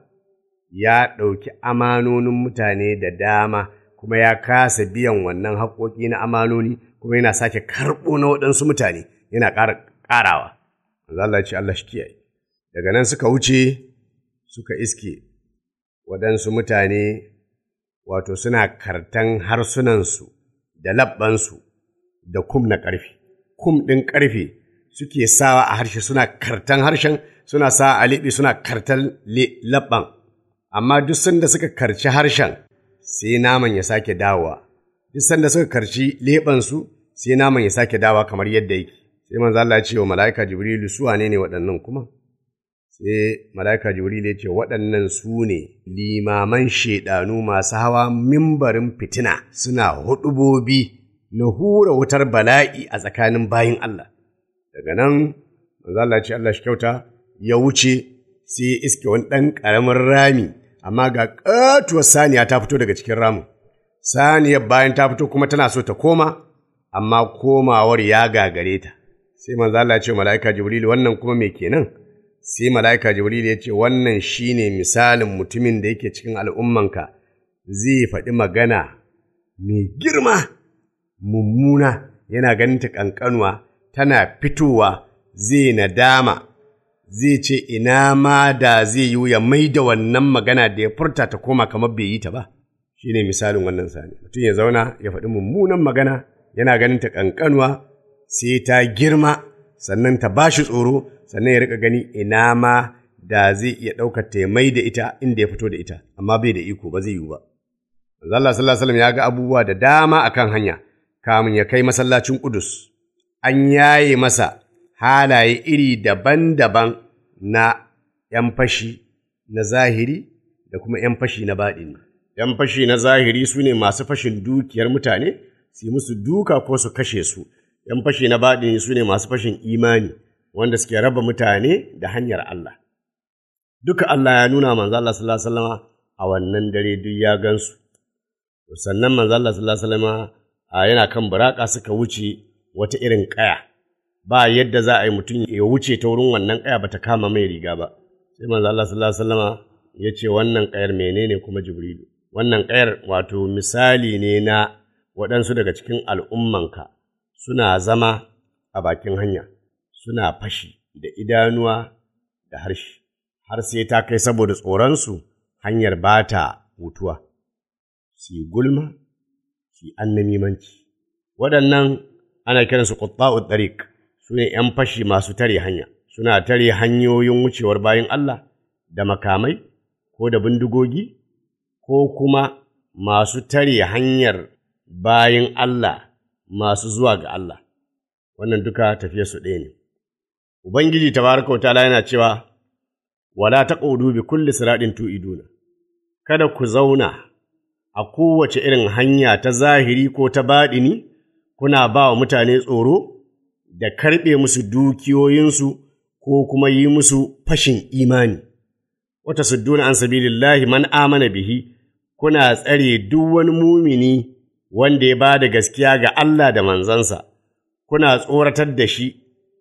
ya ɗauki amanonin mutane da dama kuma ya kasa biyan wannan haƙoƙi na amanoni kuma yana sake karɓo na waɗansu mutane yana ƙara ƙarawa manzo Allah ce Allah shi kiyaye daga nan suka wuce suka iske waɗansu mutane wato suna kartan harsunansu da labbansu da kum na ƙarfe kum ɗin ƙarfe suke sawa a harshe suna kartan harshen suna sa a liɓi suna kartan labban amma duk sanda suka karci harshen sai naman ya sake dawowa duk sanda suka karci leɓansu sai naman ya sake dawowa kamar yadda yake sai manzo Allah ya ce wa mala'ika Jibrilu su wane ne waɗannan kuma sai mala'ika Jibrilu ya ce waɗannan su ne limaman shaidanu masu hawa mimbarin fitina suna huɗubobi na hura wutar bala'i a tsakanin bayin Allah daga nan manzo Allah ya ce Allah shi kyauta ya wuce sai ya iske wani ɗan ƙaramin rami amma ga ƙatuwar saniya ta fito daga cikin ramin saniyar bayan ta fito kuma tana so ta koma amma komawar ya gagare ta sai manzo Allah ya ce mala'ika Jibril wannan kuma me kenan sai mala'ika Jibril ya ce wannan shine misalin mutumin da yake cikin al'ummanka zai faɗi magana mai girma mummuna yana ganin ta ƙanƙanuwa tana fitowa zai nadama zai ce ina ma da zai yi ya mai da wannan magana da ya furta ta koma kamar bai yi ta ba shine misalin wannan sani mutum ya zauna ya faɗi mummunan magana yana ganin ta ƙanƙanuwa sai ta girma sannan ta ba shi tsoro sannan ya rika gani ina ma da zai iya ɗaukar ta mai da ita inda ya fito da ita amma bai da iko ba zai yiwu ba Allah sallallahu alaihi ya ga abubuwa da dama akan hanya kamun ya kai masallacin Kudus an yaye masa halaye iri daban-daban na ‘yan fashi na zahiri da kuma ‘yan fashi na baɗini. ‘Yan fashi na zahiri su ne masu fashin dukiyar mutane, su musu duka ko su kashe su, ‘yan fashi na baɗini su ne masu fashin imani, wanda suke raba mutane da hanyar Allah. Duka Allah ya nuna manzo Allah sallallahu Alaihi wasallama a wannan dare duk ya gansu. Sannan manzo Allah sallallahu Alaihi wasallama yana kan buraka suka wuce wata irin ƙaya. Ba yadda za a yi mutum ya wuce ta wurin wannan ƙaya ba ta kama mai riga ba. Sai manzo Allah sallallahu Alaihi wasallama ya ce wannan ƙayar menene kuma Jibrilu. Wannan ƙayar wato misali ne na waɗansu daga cikin al'ummanka suna zama a bakin hanya, suna fashi da idanuwa da harshe, har sai ta kai saboda tsoronsu hanyar ba ta hutuwa, su yi gulma, su yi annamimanci. Waɗannan ana kiransu ƙutta'ud ɗariƙ, su ne ’yan fashi masu tare hanya, suna tare hanyoyin wucewar bayan Allah da makamai ko da bindigogi, ko kuma masu tare hanyar bayan Allah masu zuwa ga Allah, wannan duka tafiya su ɗaya ne. Ubangiji tabaraka ta'ala yana cewa, Wala ta bi kulli siraɗin tu'iduna, kada ku zauna a kowace irin hanya ta zahiri ko ta baɗini, kuna ba wa mutane tsoro da karɓe musu dukiyoyinsu ko kuma yi musu fashin imani. Wata sudduna an sabilillahi man amana bihi, kuna tsare duk wani mumini wanda ya ba da gaskiya ga Allah da manzansa, kuna tsoratar da shi,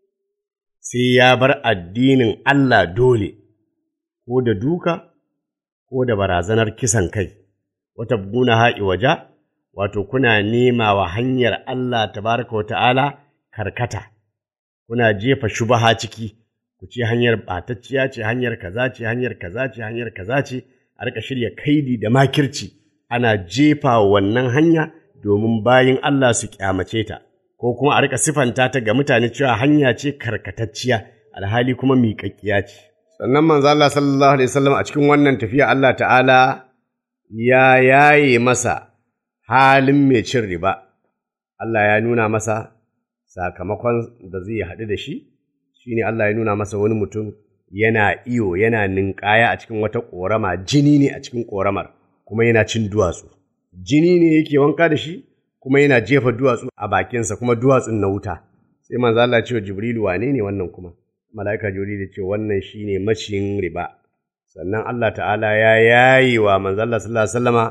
sai ya bar addinin Allah dole, ko da duka, ko da barazanar kisan kai, wata buguna ha'i waja, wato kuna nema wa hanyar Allah tabaraka wa ta'ala karkata, kuna jefa shubaha ciki, ku ce hanyar ɓatacciya ce, hanyar kaza ce, hanyar kaza ce, hanyar kaza ce, a rika shirya kaidi da makirci, ana jefa wannan hanya domin bayin Allah su kyamace ta, ko kuma a rika sifanta ta ga mutane cewa hanya ce karkatacciya, alhali kuma miƙaƙƙiya ce. Sannan manzo Allah sallallahu alaihi wasallam a cikin wannan tafiya Allah ta'ala ya yaye masa halin mai cin riba, Allah ya nuna masa sakamakon da zai haɗu da shi, shi ne Allah ya nuna masa wani mutum yana iyo yana ninkaya a cikin wata ƙorama, jini ne a cikin ƙoramar, kuma yana cin duwatsu jini ne yake wanka da shi kuma yana jefa duwatsu a bakinsa kuma duwatsun na wuta sai manzo Allah ya ce wa Jibrilu wane ne wannan kuma mala'ika Jibrilu ya ce wannan shine maciyin riba sannan Allah ta'ala ya yayi wa manzo Allah sallallahu alaihi wasallama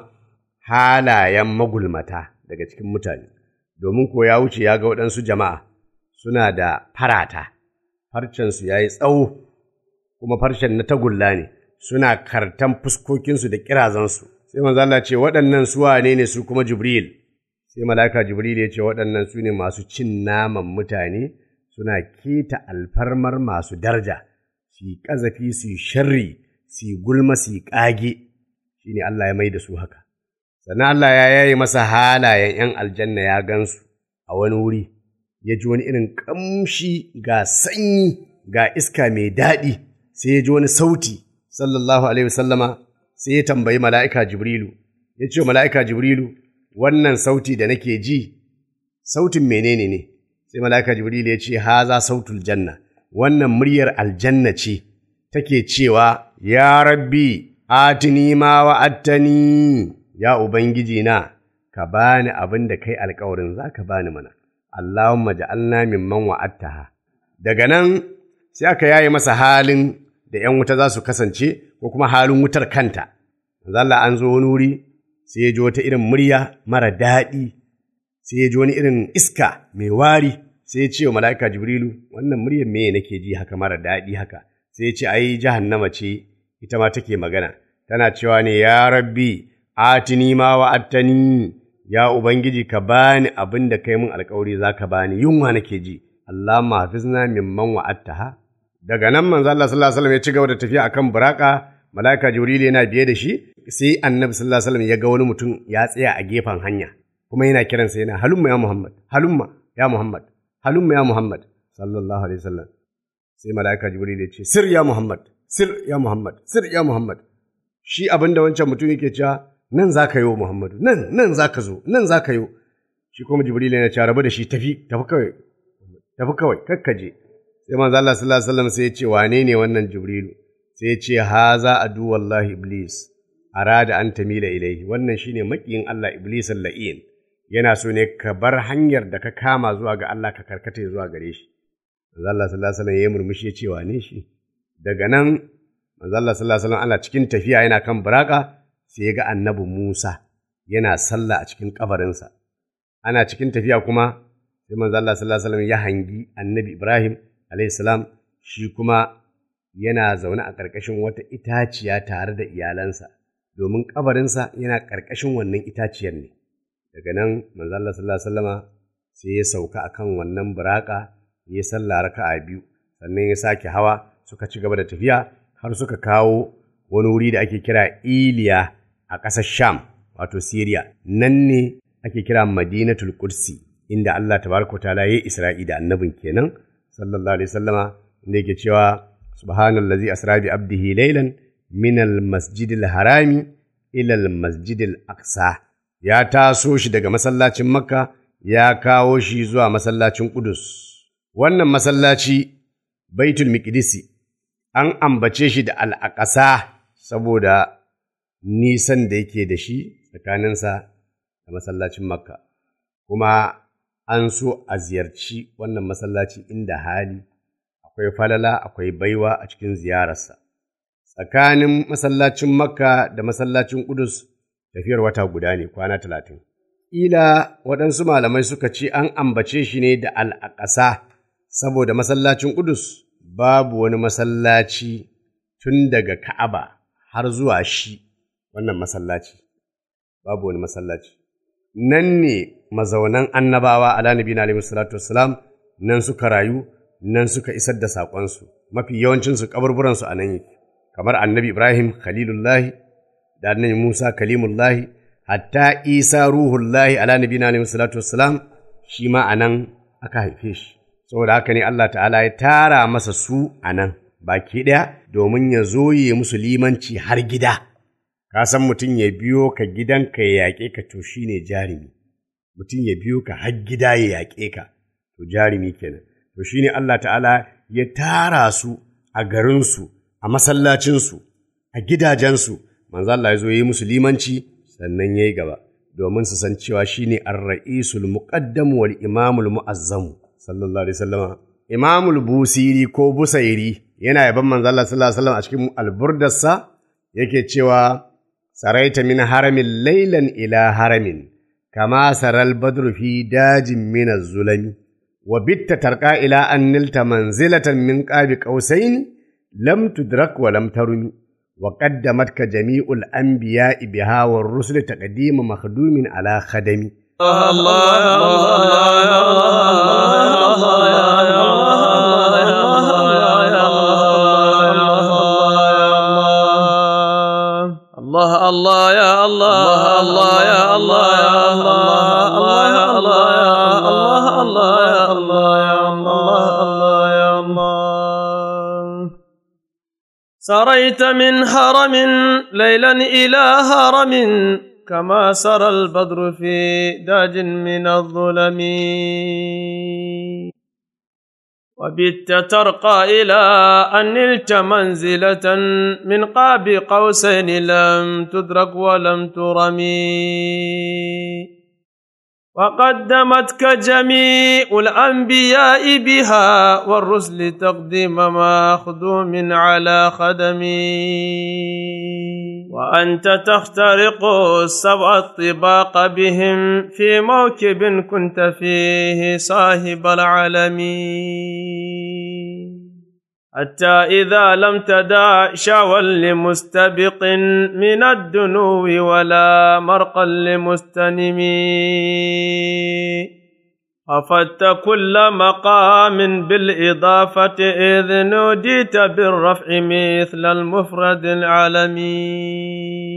halayen magulmata daga cikin mutane domin ko ya wuce ya ga waɗansu jama'a suna da farata farcensu ya yi tsawo kuma farcen na tagulla ne suna kartan fuskokinsu da kirazansu sai manzo Allah ce waɗannan su wane ne su kuma Jibril sai mala'ika Jibril ya ce waɗannan su ne masu cin naman mutane suna keta alfarmar masu daraja su yi ƙazafi su yi sharri su yi gulma su yi ƙage shine Allah ya mai da su haka sannan Allah ya yaye masa halayen ‘yan aljanna ya gansu a wani wuri ya ji wani irin ƙamshi ga sanyi ga iska mai daɗi sai ya ji wani sauti sallallahu alaihi wasallama sai ya tambayi mala'ika Jibrilu ya ce mala'ika Jibrilu wannan sauti da nake ji sautin menene ne sai mala'ika Jibrilu ya ce haza sautul janna wannan muryar aljanna ce take cewa ya rabbi atini ma wa'attani ya ubangiji na ka bani abin da kai alkawarin za ka bani mana Allahumma ja'alna mimman wa'attaha daga nan sai aka yaye masa halin da ‘yan wuta za su kasance ko kuma halin wutar kanta Allah an zo wani wuri sai ya ji wata irin murya mara daɗi sai ya ji wani irin iska mai wari sai ya ce wa mala'ika Jibrilu wannan muryar me nake ji haka mara daɗi haka sai ya ce ai jahannama ce ita ma take magana tana cewa ne ya rabbi atini ma wa'attani ya ubangiji ka bani abin da kai mun alkawari za ka bani yunwa nake ji Allah mahafizna mimman wa'attaha daga nan manzo Allah sallallahu alaihi wasallam ya ci gaba da tafiya akan buraka malaika jibril yana biye da shi sai annabi sallallahu alaihi wasallam ya ga wani mutum ya tsaya a gefen hanya kuma yana kiransa yana halumma ya muhammad halumma ya muhammad halumma ya muhammad sallallahu alaihi wasallam sai malaika jibril ya ce sir ya muhammad sir ya muhammad sir ya muhammad shi abinda wancan mutum yake cewa nan za ka yi muhammadu nan nan za ka zo nan za ka yi shi kuma jibril yana cewa rabu da shi tafi tafi kawai tafi kawai kakkaje sai manzo Allah sallallahu alaihi wasallam sai ya ce wane ne wannan jibrilu sai ya ce haza adu wallahi iblis arada an tamila ilaihi wannan shine makiyin Allah iblis la'in yana so ne ka bar hanyar da ka kama zuwa ga Allah ka karkata zuwa gare shi manzo Allah sallallahu alaihi wasallam ya murmushi ya ce wane shi daga nan manzo Allah sallallahu alaihi wasallam ana cikin tafiya yana kan buraka sai ya ga annabi Musa yana sallah a cikin kabarinsa ana cikin tafiya kuma sai manzo Allah sallallahu alaihi wasallam ya hangi annabi Ibrahim alaihi salam shi kuma yana zaune a ƙarƙashin wata itaciya tare da iyalansa domin kabarinsa yana ƙarƙashin wannan itaciyar ne daga nan manzo Allah sallallahu alaihi wasallama sai ya sauka akan wannan buraka ya salla raka'a biyu sannan ya sake hawa suka ci gaba da tafiya har suka kawo wani wuri da ake kira Iliya a ƙasar Sham wato Syria nan ne ake kira Madinatul Qudsi inda Allah tabaraka ta'ala ya Isra'i da annabin kenan sallallahu alaihi wasallama inda yake cewa subhanallazi asra bi abdihi laylan min al-masjidil harami ila al-masjidil aqsa ya taso shi daga masallacin Makka ya kawo shi zuwa masallacin Qudus wannan masallaci Baitul Miqdisi an ambace shi da al-aqsa saboda nisan da yake da shi tsakaninsa da masallacin Makka kuma an so a ziyarci wannan masallaci inda hali akwai falala akwai baiwa a cikin ziyararsa tsakanin masallacin makka da masallacin kudus tafiyar wata guda ne kwana talatin ila waɗansu malamai suka ce an ambace shi ne da al'aƙasa saboda masallacin kudus babu wani masallaci tun daga ka'aba har zuwa shi wannan masallaci babu wani masallaci nan ne mazaunan annabawa ala nabi na alaihi salatu wassalam nan suka rayu nan suka isar da saƙonsu mafi yawancinsu kaburburansu a nan yake kamar annabi ibrahim khalilullahi da annabi musa kalimullahi hatta isa ruhullahi ala nabi na alaihi salatu wassalam shi ma a nan aka haife shi saboda haka ne allah ta'ala ya tara masa su a nan baki ɗaya domin ya zo ya musu limanci har gida ka san mutum ya biyo ka gidanka ya yaƙe ka to shi ne jarumi mutum ya biyo ka har gida ya yaƙe ka to jarumi kenan to shi ne Allah ta'ala ya tara su a garinsu a masallacinsu a gidajensu manzo Allah ya zo yi musu limanci sannan yayi gaba domin su san cewa shine ar-ra'isul muqaddam wal imamul mu'azzam sallallahu alaihi wasallama imamul busiri ko busairi yana yaban manzo Allah sallallahu alaihi wasallam a cikin alburdarsa yake cewa saraita min haramin laylan ila haramin kama saral badru fi dajin min az-zulami wa bitta tarqa ila an nilta manzilatan min qabi qausain lam tudrak wa lam tarumi وقدمتك جميع الأنبياء بها والرسل تقديم مخدوم على خدمي الله الله يا الله الله يا الله يا الله الله يا الله يا الله الله يا الله يا الله الله يا الله سريت من هرم ليلا إلى هرم كما سرى البدر في داج من الظلم وبت ترقى إلى أن نلت منزلة من قاب قوسين لم تدرك ولم ترمي وقدمتك جميع الأنبياء بها والرسل تقديم مخدوم على خدمي وأنت تخترق السبع الطباق بهم في موكب كنت فيه صاحب العالمين حتى إذا لم تدع شاوا لمستبق من الدنو ولا مرقا لمستنم خفت كل مقام بالإضافة إذ نوديت بالرفع مثل المفرد العالمي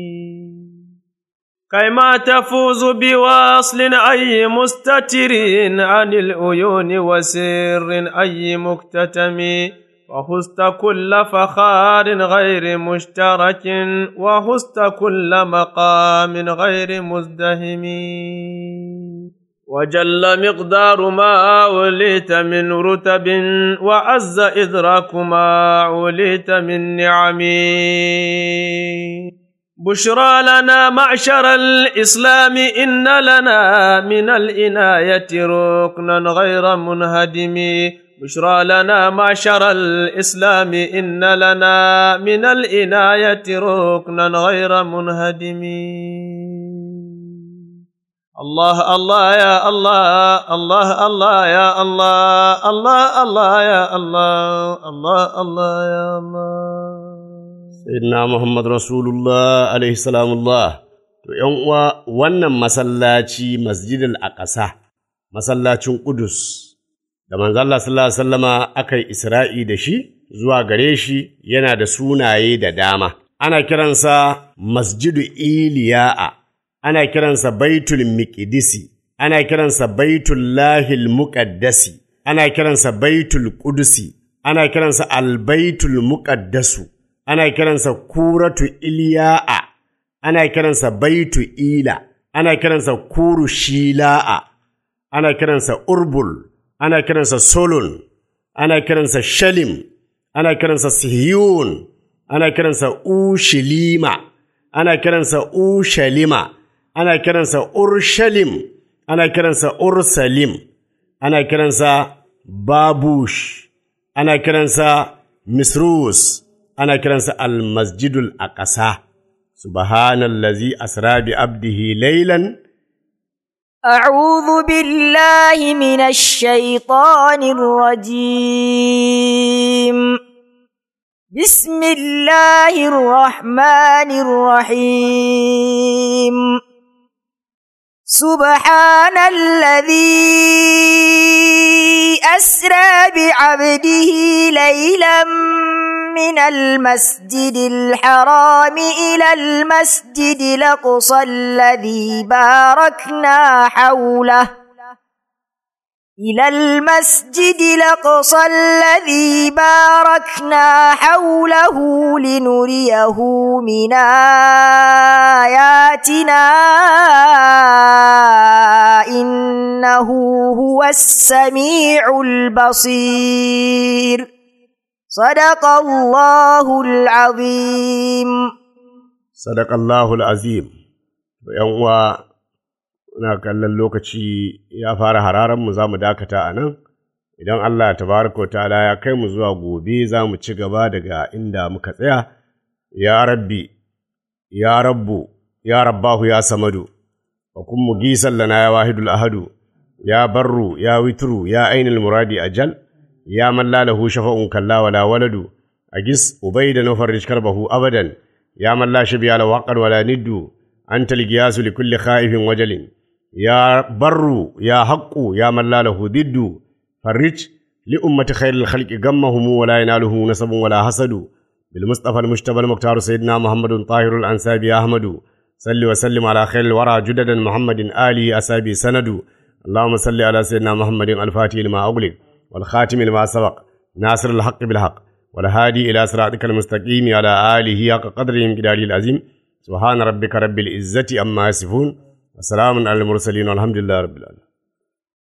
كيما تفوز بواصل أي مستتر عن العيون وسر أي مكتتم وحست كل فخار غير مشترك وحست كل مقام غير مزدهم وجل مقدار ما وليت من رتب وعز إدراك ما عليت من نعم بشرى لنا معشر الإسلام إن لنا من الإناية ركنا غير منهدم بشرى لنا معشر الإسلام إن لنا من الإناية ركنا غير منهدم الله الله يا الله الله الله يا الله الله الله يا الله الله الله يا الله Sayyidina Muhammad Rasulullah alaihi salamullah to ‘yan uwa wannan masallaci masjidil aqsa masallacin Qudus da manzo Allah sallallahu alaihi wasallama aka yi Isra'i da shi zuwa gare shi yana da sunaye da dama ana kiransa Masjidu Iliya'a ana kiransa Baitul Miqdisi ana kiransa Baitul Lahil Muqaddasi ana kiransa Baitul Qudusi ana kiransa Al-Baitul Muqaddasu ana kiransa Kuratu Iliya'a ana kiransa Baitu Ila ana kiransa Kuru Shila'a ana kiransa Urbul ana kiransa Solon, ana kiransa Shalim, ana kiransa Sihiyun, ana kiransa Ushilima, ana kiransa Ushalima, ana kiransa Urshalim, ana kiransa Ursalim, ana kiransa Babush, ana kiransa Misrus, ana kiransa Al-Masjidul Aqsa. Subhanallazi asra bi abdihi laylan أعوذ بالله من الشيطان الرجيم بسم الله الرحمن الرحيم سبحان الذي أسرى بعبده ليلا من المسجد الحرام إلى المسجد الأقصى الذي باركنا حوله إلى المسجد الأقصى الذي باركنا حوله لنريه من آياتنا إنه هو السميع البصير صدق الله العظيم Sadakallahul azim. ‘yan uwa na kallon lokaci ya fara hararan mu za mu dakata a nan idan Allah tabaraka wa ta'ala ya kai mu zuwa gobe za mu ci gaba daga inda muka tsaya ya rabbi ya rabbu ya rabbahu ya samadu wa kun mugisan lana ya wahidul ahadu ya barru ya witru ya ainul muradi ajal ya man la lahu shafa'un kalla wala waladu agis ubayda nufarrish karbahu abadan ya man la shabiya la waqar wala niddu anta ligiyasu likulli khaifin wajalin ya barru ya haqqu ya man la lahu diddu farrij li ummati khairil khalqi gammahum wala yanaluhu nasabun wala hasadu bil mustafa al mujtaba al muqtar sayyidina muhammadun tahirul ansabi ahmadu salli wa sallim ala khairil wara judadan muhammadin ali asabi sanadu اللهم صل على سيدنا محمد الفاتح لما أغلق والخاتم لما سبق ناصر الحق بالحق والهادي إلى صراطك المستقيم على آله حق قدره مقداره العظيم سبحان ربك رب العزة أما يصفون وسلام على المرسلين والحمد لله رب العالمين